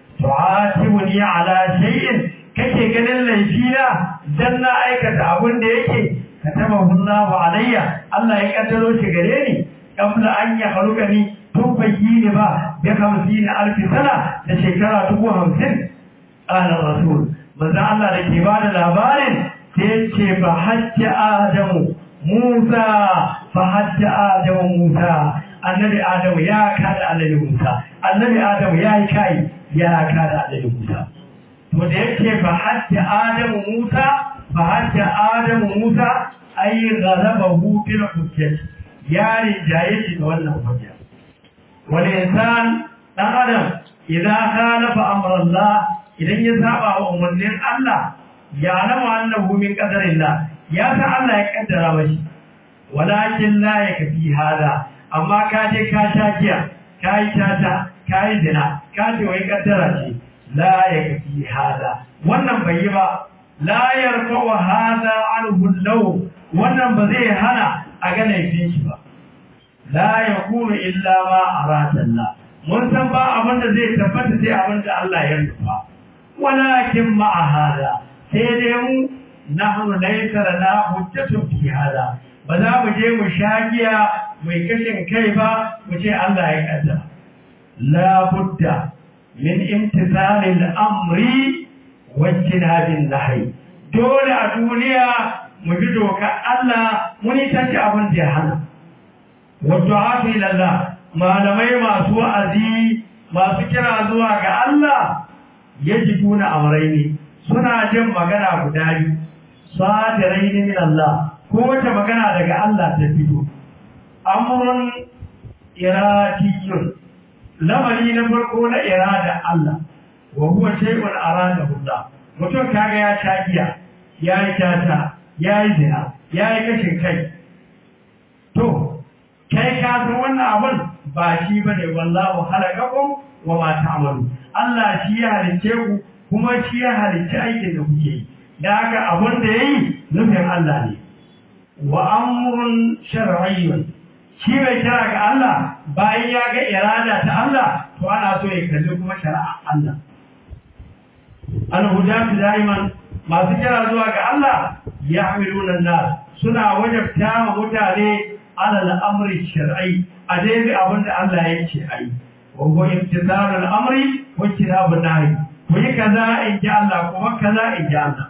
tu'atibuni ala shay'in kake ganin laifina dan na aikata abin da yake katabahu Allahu alayya Allah ya kaddaro shi gare ni kabla an ya haruka ni tun bai yi ni ba bi hamsin alfi sana da shekara dubu hamsin ala rasul manzo Allah da ke ba da labarin sai ce ba hajja adamu Musa fa hajja adamu Musa annabi adamu ya kada annabi Musa annabi adamu ya yi kai ya kada annabi Musa to da yake fa hajja adamu Musa fa hajja adamu Musa ay ghalabahu bil hujjah ya rijaye shi da wannan hujja wal insan dan adam idan khalafa amra Allah idan ya saba wa umarnin Allah ya alama annahu min qadarillah ya san Allah ya kaddara mashi walakin la yakfi hada amma ka je ka sha giya ka yi tata ka yi zina ka ce wai kaddara ce la yakfi hada wannan bai yi ba la yarfa wa hada anhu law wannan ba zai hana a ga laifin shi ba la yakunu illa ma arada Allah mun san ba abin da zai tabbata sai abin da Allah ya nufa walakin ma hada sai dai mu nahnu laysa lana hujjatun fi hada ba za mu je mu shagiya mai kashin kai ba mu ce Allah ya kaddara la budda min imtithalil amri wa jinabin nahi dole a duniya mu bi dokar Allah mun yi tace abin da ya hana wa du'a ila Allah malamai masu wa'azi masu kira zuwa ga Allah yajiduna amrayni suna jin magana guda biyu sadiraini min Allah ko wata magana daga Allah ta fito amrun iradiyun lamari na farko na irada Allah wa huwa shay'un aradahu Allah mutum kaga ya sha giya ya yi tata ya yi zina ya yi kashin kai to kai ka san wannan abun ba shi bane wallahu halakakum wa ma ta'malu Allah shi ya halicce ku kuma shi ya halicci aikin da kuke yi da haka abun da yayi nufin Allah ne wa amrun shar'iyyun shi mai kira ga Allah bayan ya ga irada ta Allah to ana so ya kalli kuma shari'a Allah al-hudatu daiman masu kira zuwa ga Allah yahmiluna nas suna wajabta ma mutane ala al-amri shar'i a daidai abin da Allah ya ce ayi wa huwa imtithalu al-amri wa ijtinabu nahi ku yi kaza in ji Allah kuma kaza in ji Allah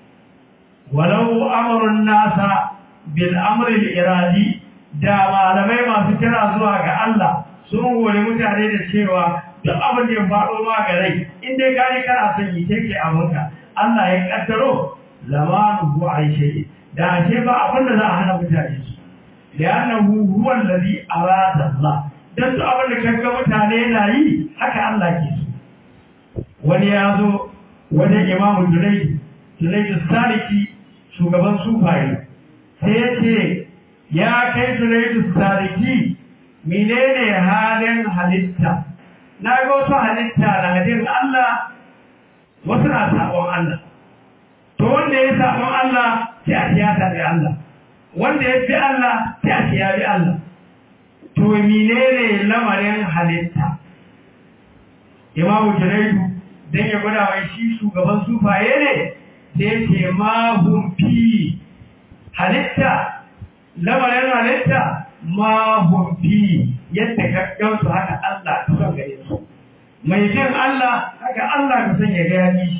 walau amrun nasa bil amri al-iradi da malamai masu kira zuwa ga Allah sun hore mutane da cewa duk abin da ya faɗo ma ga rai in dai gani kana son yi take abinka Allah ya kaddaro lamanuhu an shay'i da ashe ba abin da za a hana mutane su li'annahu huwa alladhi arada Allah dan duk abin da kaga mutane na yi haka Allah ke so wani ya zo wajen imamu Junayd Junayd Saliki shugaban sufaye sai ya ce ya kai Junaidu Sariki menene halin halitta na ga wasu halitta na hadin Allah wasu na sabon Allah to wanda ya sabon Allah sai a tiyata da Allah wanda ya fi Allah sai a tiya bi Allah to menene lamarin halitta Imamu Junaidu dan ya gwada mai shi shugaban sufaye ne sai ce ma hum fi halitta lamarin halitta ma hum fi yadda ka gansu haka Allah ka son gare su mai jin Allah haka Allah ka son ya gani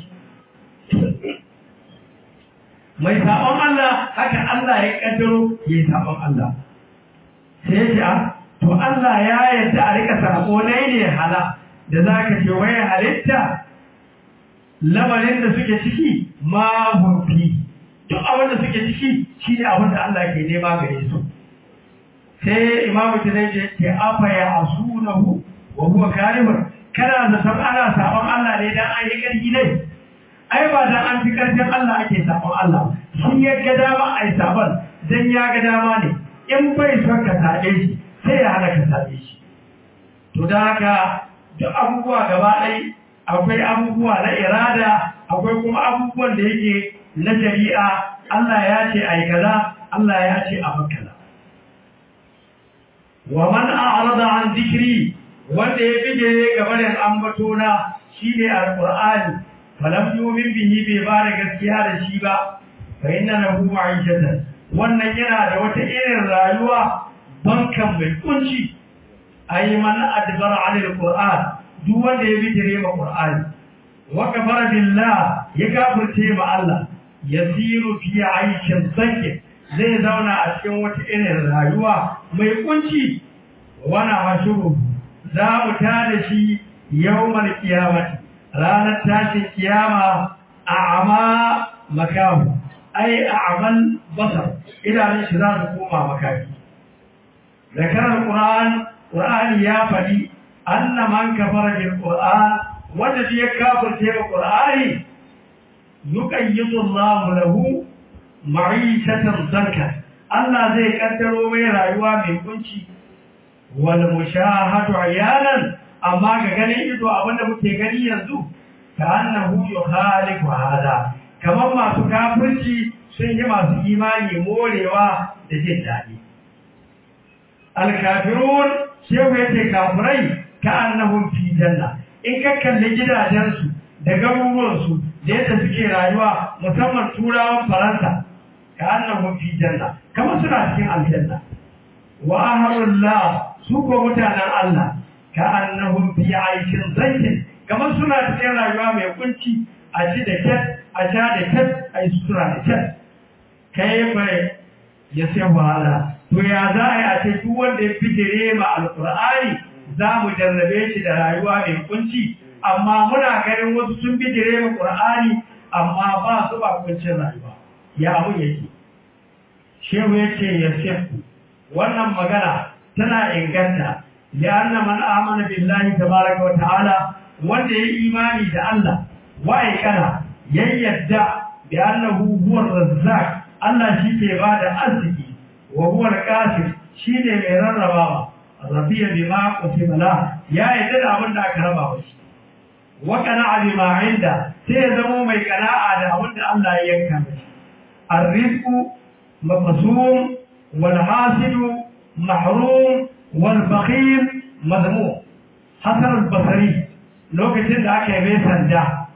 mai sabon Allah haka Allah ya kaddaro ya sabon Allah sai ya to Allah ya yarda a rika sako ne ne hala da zaka ce wai halitta lamarin da suke ciki ma hunfi duk abin da suke ciki shi ne abin da Allah ke nema gare su sai imamu tunai ce afa ya asunahu wa huwa karihun kana da san ana sabon Allah ne dan an yi karfi ne ai ba dan an fi karfin Allah ake sabon Allah shi ya ga dama ai sabon dan ya ga dama ne in bai son ka sabe shi sai ya hana ka sabe shi to da haka duk abubuwa gaba ɗaya akwai abubuwa na irada akwai kuma abubuwan da yake na shari'a Allah ya ce ai kaza Allah ya ce a kaza wa man a'rada an dhikri wanda ya bige gaba da ambatona shine alqur'ani falam yu'min bihi bai ba da gaskiya da shi ba fa inna lahu ma'ishatan wannan yana da wata irin rayuwa bankan mai kunci ay man adbara 'ala alqur'an duk wanda ya bijire ma Qur'ani wa kafara billah ya kafirce ma Allah yasiru fi aishin sanke zai zauna a cikin wata irin rayuwa mai kunci wana hashuru za mu tada shi yawmal qiyamati ranar tashin kiyama a'ama makahu ai a'mal basar idanun shi za su koma makafi zakarar Qur'an Qur'ani ya faɗi anna man kafara bil qur'an wanda ya kafirce wa qur'ani yuqayyidu Allah lahu ma'ishatan zanka Allah zai kaddaro mai rayuwa mai kunci wal mushahadu ayanan amma ga ganin ido abinda muke gani yanzu ka annahu yukhalifu hada kamar masu kafirci sun yi masu imani morewa da jin daɗi al-kafirun shehu yace kafirai ka'annahum fi janna in ka kalli gidajensu da garuruwansu da yadda suke rayuwa musamman turawan faransa ka'annahum fi janna kamar suna cikin aljanna wa ahlullah su ko mutanen Allah ka'annahum fi aishin zaitin kamar suna cikin rayuwa mai kunci a ci da kyat a sha da kyat a yi sutura da kyat kai bai ya sai wahala to ya za a yi a ce duk wanda ya fitire ma alkur'ani za mu jarrabe shi da rayuwa mai kunci amma muna ganin wasu sun bi direba Qur'ani amma ba su ba kuncin rayuwa ya abu yake shehu yace ya shehu wannan magana tana inganta ya anna man amana billahi tabaraka wa ta'ala wanda ya imani da Allah wa kana yayyadda bi annahu huwa razzaq Allah shi ke bada arziki wa huwa al-qasim shine mai rarrabawa rabiya bima qusima la ya yadda da abin da aka raba mashi wa qana'a bima inda sai ya zama mai qana'a da abin da Allah ya yanka mashi arrizqu maqsum wal hasidu mahrum wal bakhil madmum hasan al-basri lokacin da aka yi sanda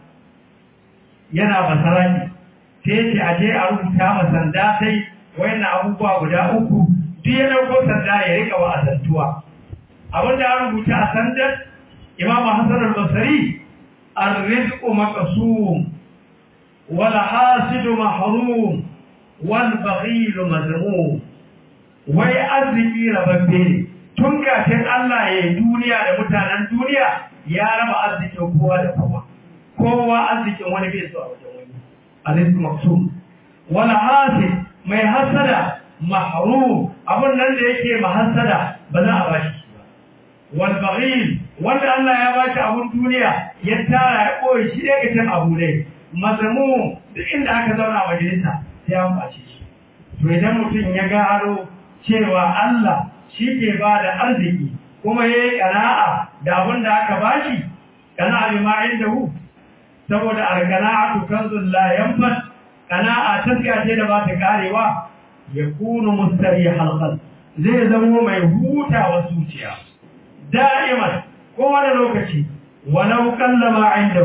yana basarani sai ce aje a rubuta ma sanda sai wayannan abubuwa guda uku duk ya dauko sanda ya rika wa azantuwa abin da an rubuta a sandar imam hassan al-basri ar-rizqu maqsum wal hasidu mahrum wal baghil mazmum wai arziki rababbe ne tun kafin Allah ya yi duniya da mutanen duniya ya raba arzikin kowa da kowa kowa arzikin wani bai so a wajen wani arziki maqsum wal hasid mai hasada mahrum abun nan da yake mahassada ba za a bashi wal baghil wanda Allah ya bashi abun duniya ya tara ya koyi shi daga can abu ne mazamu duk inda aka zauna majalisa sai an bace shi to idan mutum ya gano cewa Allah shi ke ba da arziki kuma yayi qana'a da abun da aka bashi qana'a bima indahu saboda al-qana'atu kanzul la yanfad qana'a taskiya ce da ba ta karewa yakunu mustarihal qalb zai zama mai hutawa zuciya da'iman kowane lokaci walau kallama indahu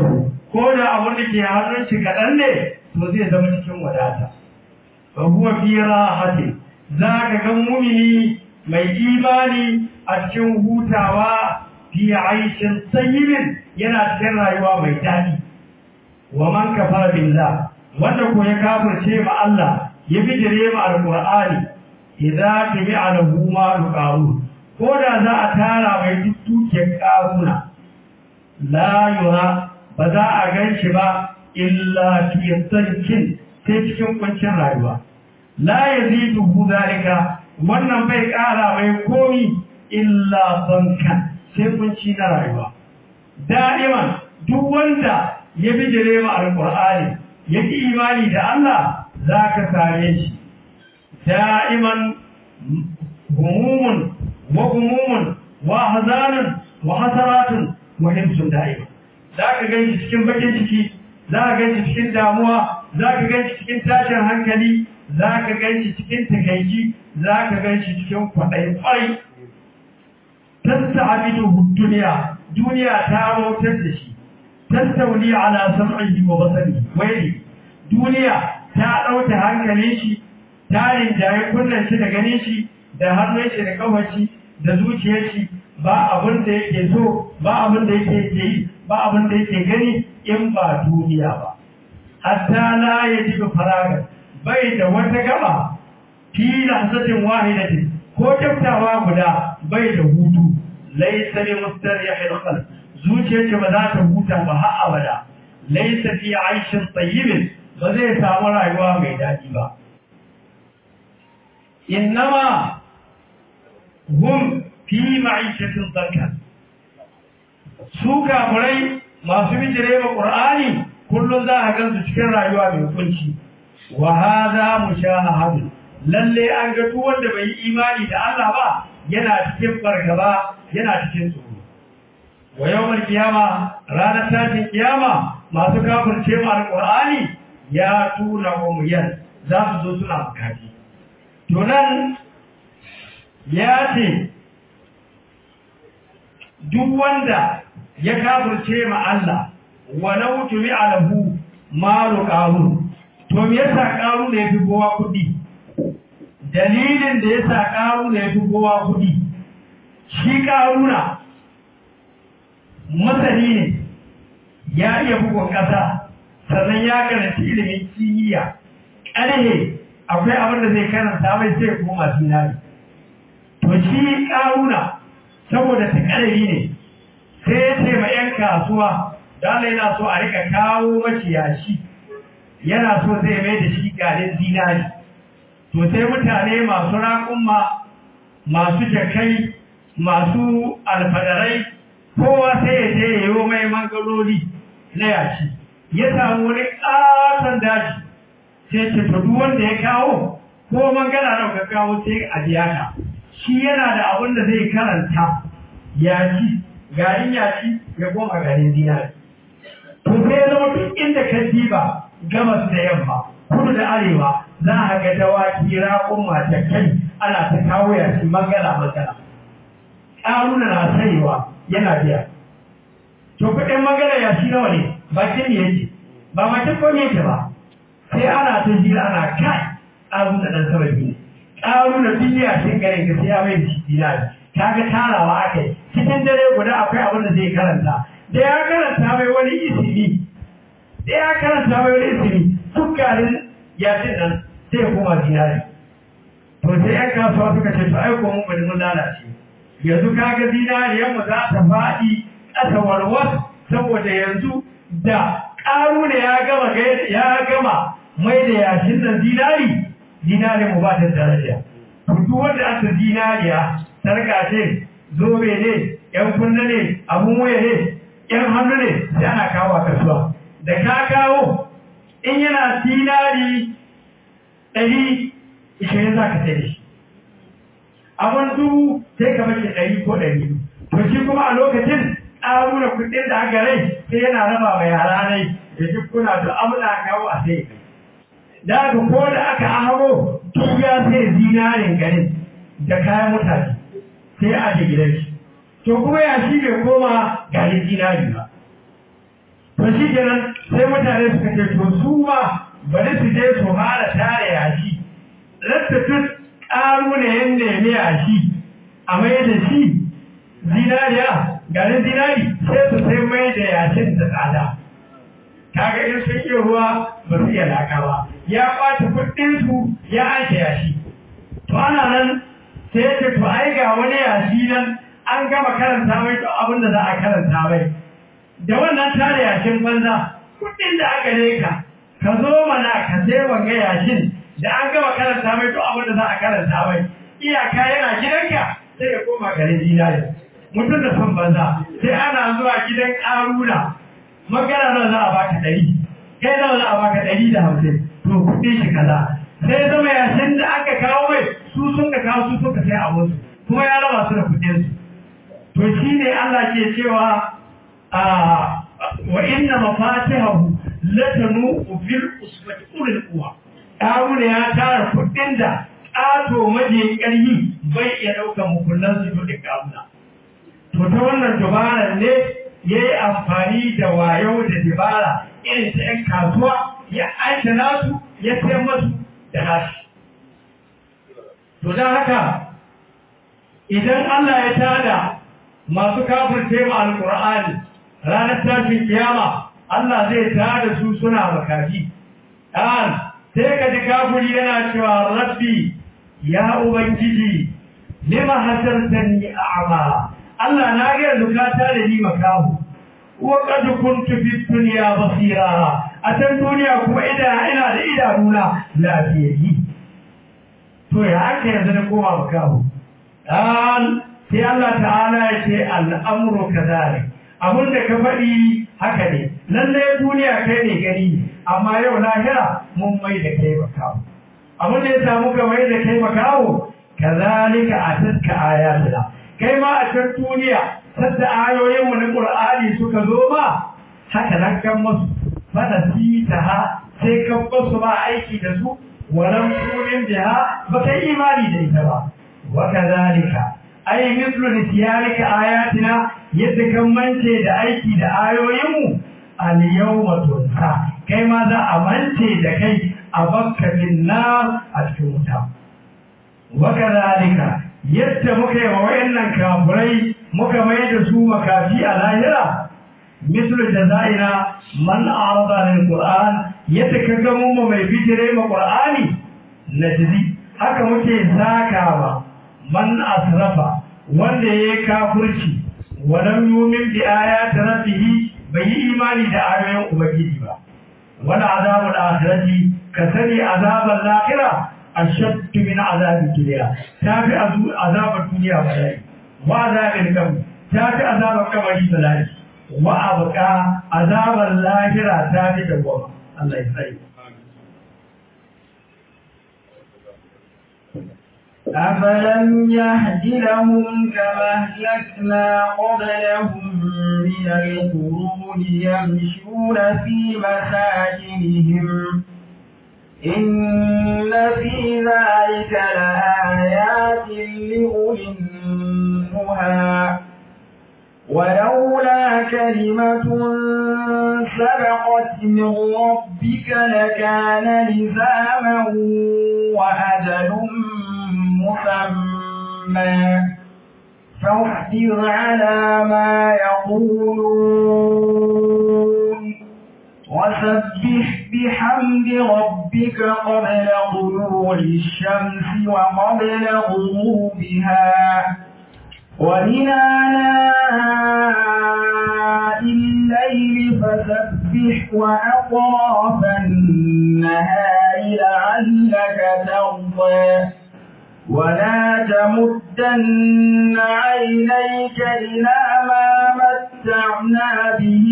ko da abin da ke hannun shi kaɗan ne to zai zama cikin wadata fa huwa fi rahati za ka ga mumini mai imani a cikin hutawa fi aishin sayyibin yana cikin rayuwa mai daɗi wa man kafara billah wanda ko ya kafirce ma Allah ya bijire ma alqur'ani idza tabi'a lahu ma qaru ko da za a tara mai dukkan karuna la yura ba za a ganshi ba illa fi tsankin sai cikin kwancin rayuwa la yazidu zalika wannan bai kara mai komi illa bankan sai kunci na rayuwa da'iman duk wanda ya bijire ma alqur'ani ya ki imani da Allah zaka same shi da'iman humumun wa humumun wa hazanun wa hasaratun wa himsun da'ima zaka ganshi cikin bakin ciki zaka ganshi cikin damuwa zaka ganshi cikin tashin hankali zaka ganshi cikin takaici zaka ganshi cikin kwaɗayi ƙwarai تستعبده الدنيا دنيا تارو تدشي تستولي على سمعه وبصره ويلي دنيا تارو تهانكليشي tarin jaye kullum shi da ganin shi da hannun shi da kawaci da zuciyar shi ba abin da yake so ba abin da yake yi ba abin da yake gani in ba duniya ba hatta la yajibu faraga bai da wata gaba fi lahzatin wahidatin ko kyaftawa guda bai da hutu laisa li mustarihil qalb zuciyar ce ba za ta huta ba har abada laisa fi aishin tayyibin ba zai samu rayuwa mai daɗi ba innama hum fi ma'ishatin zanka su kafirai masu bijire ma qur'ani kullum za a gansu cikin rayuwa mai kunci wa hadha mushahadun lalle an ga duk wanda bai yi imani da Allah ba yana cikin fargaba yana cikin tsoro wa yawmal kiyama ranar tashin kiyama masu kafirce mu alqur'ani ya tuna umuyan za su zo suna bukati to nan ya ce duk wanda ya kafirce ma Allah walau tumi alahu malu qarun to me yasa qarun ne fi kowa kudi dalilin da yasa qarun ne fi kowa kudi shi qaruna masani ne ya iya bugun kasa sannan ya karanta ilimin kimiyya ƙarhe akwai abin da zai karanta mai sai koma zinari to shi ƙaruna saboda ta ƙarfi ne sai ya ce ma 'yan kasuwa dala yana so a rika kawo mashi yashi yana so zai mai da shi garin zinari to sai mutane masu raƙumma masu jakai masu alfadarai kowa sai ya je ya yi mai mangaloli na yashi ya samu wani ƙaton daji sai ce to duk wanda ya kawo ko mangana da ka kawo sai a biya ka shi yana da abin da zai karanta yashi garin yashi ya goma garin zinari to sai zama duk inda ka diba gabas da yamma kudu da arewa za a ga dawaki raƙon mata kai ana ta kawo yashi mangala mangala ƙaruna na sayewa yana biya to kuɗin mangala yashi nawa ne bakin ne yake ba bakin ko ne yake ba sai ana ta jira ana kai ƙaru da ɗan sababi ne ƙaru da duniya sun garin ka sai ya mai da shi dinari kaga tarawa aka yi cikin dare guda akwai abin da zai karanta da ya karanta mai wani isimi da ya karanta mai wani isimi duk garin yasin nan sai ya koma dinari to sai yan kasuwa suka ce to aiko mun bari mun lalace yanzu kaga zinariyar mu za ta faɗi ƙasa warwas saboda yanzu da ƙaru ne ya gama ya gama mai da yashin nan zinari zinari mu ba ta daraja duk wanda aka zinariya sarka ce zobe ne yan kunna ne abun waya ne yan hannu ne sai ana kawo a kasuwa da ka kawo in yana zinari ɗari ishirin za ka sai shi abun dubu sai ka mace ɗari ko ɗari to shi kuma a lokacin ƙaruna kuɗin da aka rai sai yana raba mai yara ne da duk kuna da amna kawo a sai da aka ko da aka ahamo tun ya sai zinarin garin da kayan mutane sai a je gidan shi to kuma ya shi bai koma garin zinari ba to to shi kenan sai mutane suka ce to su ma bari su je su fara tare yashi rattatun ƙaru ne yan nemi yashi a mai da shi zinariya garin zinari sai su sai mai da yashin da tsada kaga in sun iya ruwa ba su iya laka ba ya kwace kuɗinsu ya aike yashi to ana nan sai ya ce to ai ga wani yashi nan an gama karanta mai to abin da za a karanta mai da wannan tare yashin banza kuɗin da aka leka ka zo mana ka sai wanga yashin da an gama karanta mai to abin da za a karanta mai iyaka yana gidanka sai ya koma garin zinari mutum da son banza sai ana zuwa gidan ƙaruna magana nawa za a baka ɗari kai nawa za a baka ɗari da hamsin to kuɗin shi kaza sai zama yashin da aka kawo mai su sun ka kawo su sun ka sai abinsu kuma ya raba su da kuɗinsu to shi ne Allah ke cewa wa inna mafatihahu latanu fil usbati ulil quwa Haruna ya tara kuɗin da ƙato maje ƙarfi bai iya ɗaukar mukullan su da ƙaruna. To ta wannan dabarar ne ya yi amfani da wayo da dabara irin ta ‘yan kasuwa ya aika nasu ya sayar masu da nashi. To don haka idan Allah ya tada masu kafirce ma alƙur'ani ranar tashin kiyama Allah zai tada su suna makafi. Ɗan sai ka ji kafiri yana cewa rabbi ya ubangiji lima hasartani a'ma Allah na ga zukata da ni makahu wa qad kuntu fi dunya basira a can duniya kuma ida ina da idanuna lafiyayyi to ya aka yanzu na koma makahu dan sai Allah ta'ala ya ce al'amru kadhalik abin da ka faɗi haka ne lallai duniya kai ne gani amma yau lahira mun mai da kai makawo abin da ya samu ka mai da kai makawo kazalika atatka ayatuna kai ma a can duniya sadda ayoyin mu na qur'ani suka zo ma haka nan kan musu fada sita ha sai kan basu ba aiki da su walam tumin biha ba kai imani da ita ba wa kazalika ay mithlu nisyalika ayatina yadda kan mance da aiki da ayoyinmu al yawma tunsa kai ma za a mance da kai a bakka nar a cikin wuta wa kadhalika yadda muka yi wa wayannan kafirai muka mai da su makafi a lahira mislu jazaina man arada lil qur'an yadda ka ga mu mai fitire ma qur'ani najzi haka muke zakawa man asrafa wanda yayi kafirci walam yumin bi ayati rabbih bai yi imani da ayoyin ubangiji ba wala azabul akhirati ka sani azabul akhirah ashadd min azabil dunya tafi azabul dunya balai wa azabil qabr tafi azabul qabri balai wa abqa azabul akhirah tafi da goma Allah ya tsare أفلم يهد لهم كما أهلكنا قبلهم من القرون يمشون في مساكنهم إن في ذلك لآيات لأولي النهى ولولا كلمة سبقت من ربك لكان لزاما وأجل مسمى فاصبر على ما يقولون وسبح بحمد ربك قبل طلوع الشمس وقبل غروبها ومن آلاء الليل فسبح وأطراف النهار لعلك ترضى ولا تمدن عينيك إلى ما متعنا به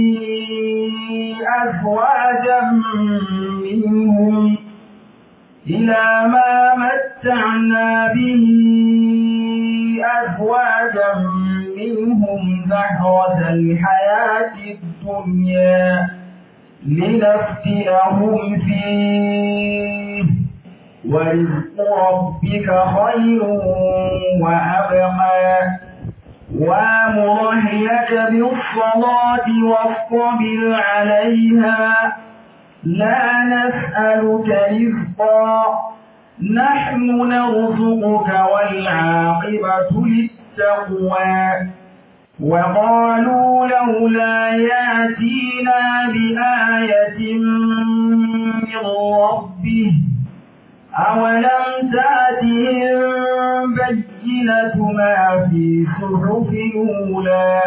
أزواجا منهم إلى ما متعنا به أزواجا منهم زهرة الحياة الدنيا لنفتنهم فيه ورزق ربك خير وأبقى وامر أهلك بالصلاة واصطبر عليها لا نسألك رزقا نحن نرزقك والعاقبة للتقوى وقالوا لولا ياتينا بآية من ربه أولم تأتهم بينة ما في صحف الأولى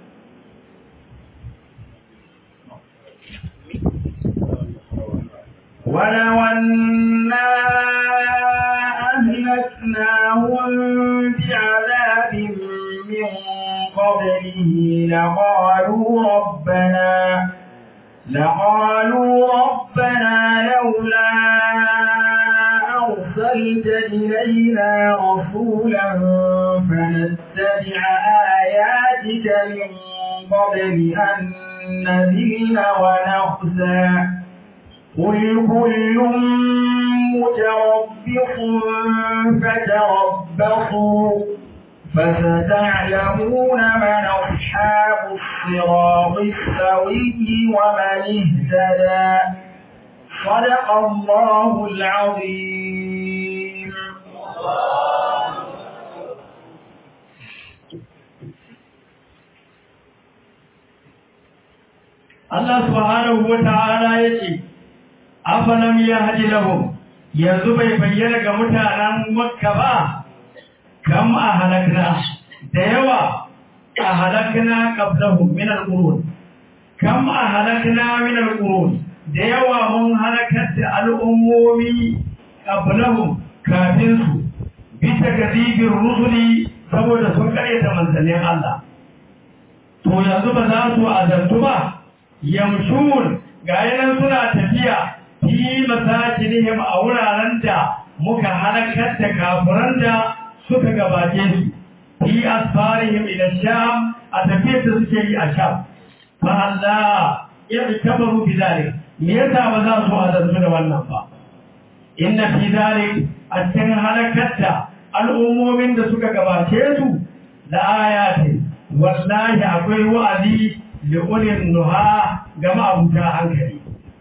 ولو أنا أهلكناهم بعذاب من قبله لقالوا ربنا لقالوا ربنا لولا أرسلت إلينا رسولا فنتبع آياتك من قبل أن نذل ونخزى قل كل متربص فتربصوا فستعلمون من أصحاب الصراط السوي ومن اهتدى صدق الله العظيم Allah subhanahu wa ta'ala ya ce, Afalam ya haji lahum yanzu bai bayyana ga mutanen Makka ba, kam a halakna, da yawa a halakna qablahum min al-qurun. Kam a halakna min al-qurun, da yawa mun halakar da al'ummomi qablahum kafin su, bisa gazibin rusuli saboda sun karyata manzannin Allah. To yanzu ba za su azantu ba, yamshun ga yanan suna tafiya fi masakinihim a wuraren da muka halakar da kafiran da suka gabace su fi asfarihim ila sham a tafiyar da suke yi a sham fa Allah ya tabaru bi zalik me yasa ba za su azantu da wannan ba inna fi zalik a cikin halakar da al'ummomin da suka gabace su la ayatin wallahi akwai wa'azi li'ulin nuha ga ma'abuta hankali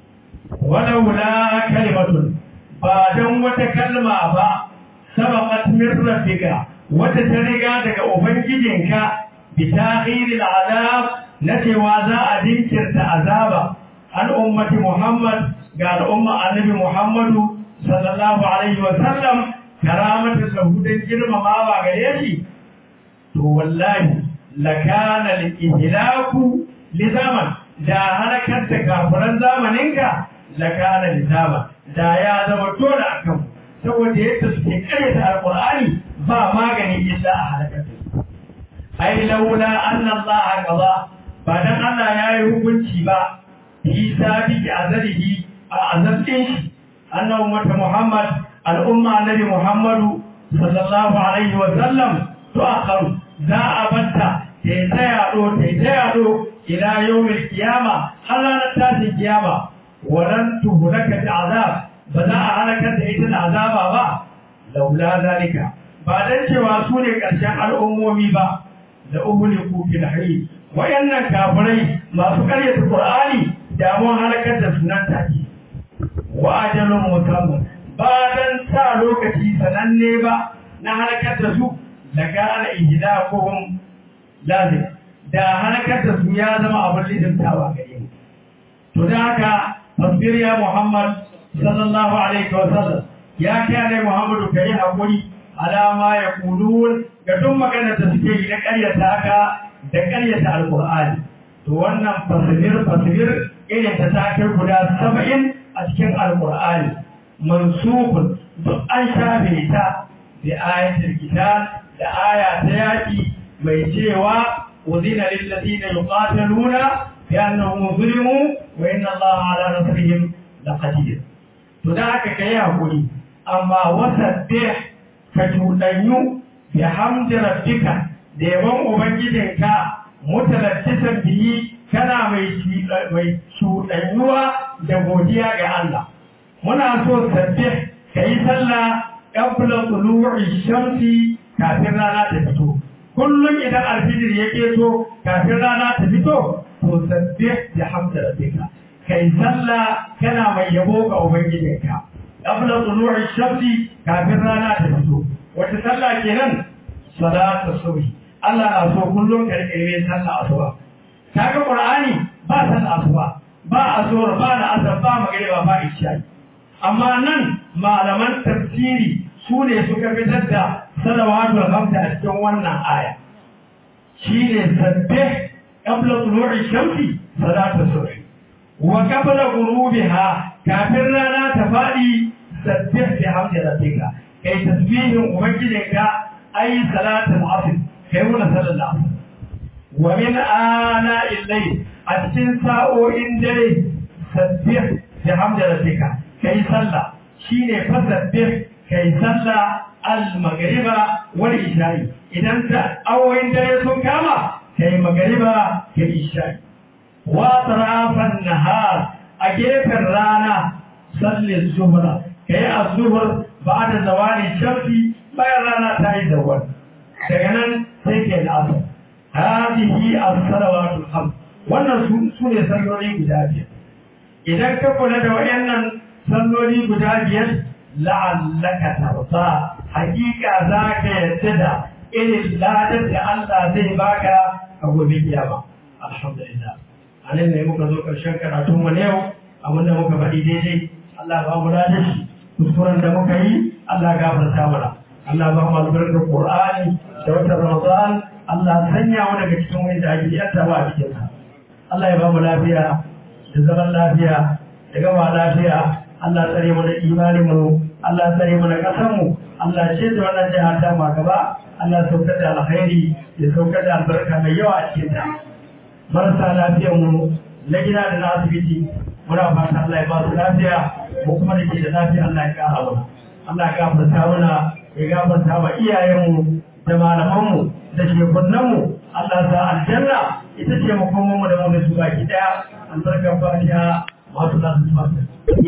walaula kalimatun ba don wata kalma ba sabaqat min rabbika wata ta riga daga ubangijinka bi ta'khiril azab na cewa za a dinkirta azaba al ummati muhammad ga al'umma annabi muhammadu sallallahu alaihi wa sallam karamatu sahudan girmamawa gare shi to wallahi lakana al-ihlaku lizaman da halakar da kafiran zamaninka lakana lizaman da ya zama dole akan saboda yadda suke karyata alqur'ani ba magani illa a halakar da su ai laula anna Allah qada ba dan Allah ya yi hukunci ba fi sabi azalihi a azabin shi annabi ummata Muhammad al'umma annabi Muhammadu sallallahu alaihi wa sallam to akharu za a batta ta yi ta yaɗo ta yi ta yaɗo ila yau mai kiyama har ranar tashin kiyama walan tuhulaka da azab ba za a halakar da ita da azaba ba laula zalika ba dan cewa su ne ƙarshen al'ummomi ba da uhuliku fil hayy wayannan kafirai masu ƙaryata qur'ani da mun halakar da sunan take wa ajalun musamman ba dan sa lokaci sananne ba na halakar da su da gane ihdaquhum lazim da halakar da su ya zama abin lidintawa gare mu to da haka fasbir ya muhammad sallallahu alaihi wa sallam ya kai muhammadu kai hakuri alama ya kulun ga duk maganar da suke yi na ƙaryata haka da ƙaryata alqur'ani to wannan fasbir fasbir irin ta ta kai guda saba'in a cikin alqur'ani mansukun duk an shafe ta da ayatul kitab da aya ta yaki mai cewa uzina lil ladina yuqataluna bi annahum zulimu wa inna allaha ala nasrihim laqadir to da haka kai hakuri amma wasabbih ka tudanyu bi hamdi rabbika da yaban ubangijinka mutalattisan biyi kana mai mai tudanyuwa da godiya ga Allah muna so sabbih kai sallah qabla tulu'i shamsi kafin rana ta fito kullum idan alfijir ya keto kafin rana ta fito to sabbih bi hamdi rabbika kai sallah kana mai yabo ga ubangijinka qabla tulu'i shamsi kafin rana ta fito wata sallah kenan salatu subhi Allah na so kullum ka rike yin sallah asuba kaga qur'ani ba sallah asuba ba azhar ba na asar ba magriba ba isha amma nan malaman tafsiri su ne suka fitar da salawatul hamsa a cikin wannan aya shine sabbih qabla tulu'i shamsi salatu subhi wa qabla ghurubiha kafin rana ta fadi sabbih bi hamdi rabbika kai tasbihin ubangijinka ay salatul asr kai wannan sallar asr wa min ana illai a cikin sa'o'in dare sabbih bi hamdi rabbika kai sallah shine fasabbih kai sallah al-maghriba wal isha'i idan ta awoyin dare sun kama kai maghriba kai isha'i wa tarafan nahar a gefen rana salli zuhra kai az-zuhr ba'da zawali shamsi bayan rana ta yi zawal daga nan sai kai al-asr hadihi as-salawatul khams wannan su ne salloli guda biyar idan ka kula da wayannan salloli guda biyar la'allaka tarda hakika za ka yadda da irin ladar da Allah zai baka a gobe kiyama alhamdulillah anan ne muka zo karshen karatun mu ne yau abin da muka faɗi daidai Allah ba mu ladar shi kuskuren da muka yi Allah gafarta mana Allah ba mu albarkar Qur'ani da watan Ramadan Allah sanya mu daga cikin wanda ake yanta ba a cikin sa Allah ya ba mu lafiya da zaman lafiya da gama lafiya Allah tsare mu da imanin mu Allah tsare mu da kasar mu Allah ce da wannan jiha ta ma gaba Allah saukar da alkhairi ya saukar da albarka mai yawa a cikin ta marasa lafiyar mu na gida da na asibiti muna fata Allah ya ba su lafiya mu kuma da ke da lafiya Allah ya kara mana Allah ya gafarta mana ya gafarta wa iyayenmu da malamanmu da shekunnanmu Allah ta aljanna ita ce makomanmu da mu da su baki daya albarkar fatiha masu lafiya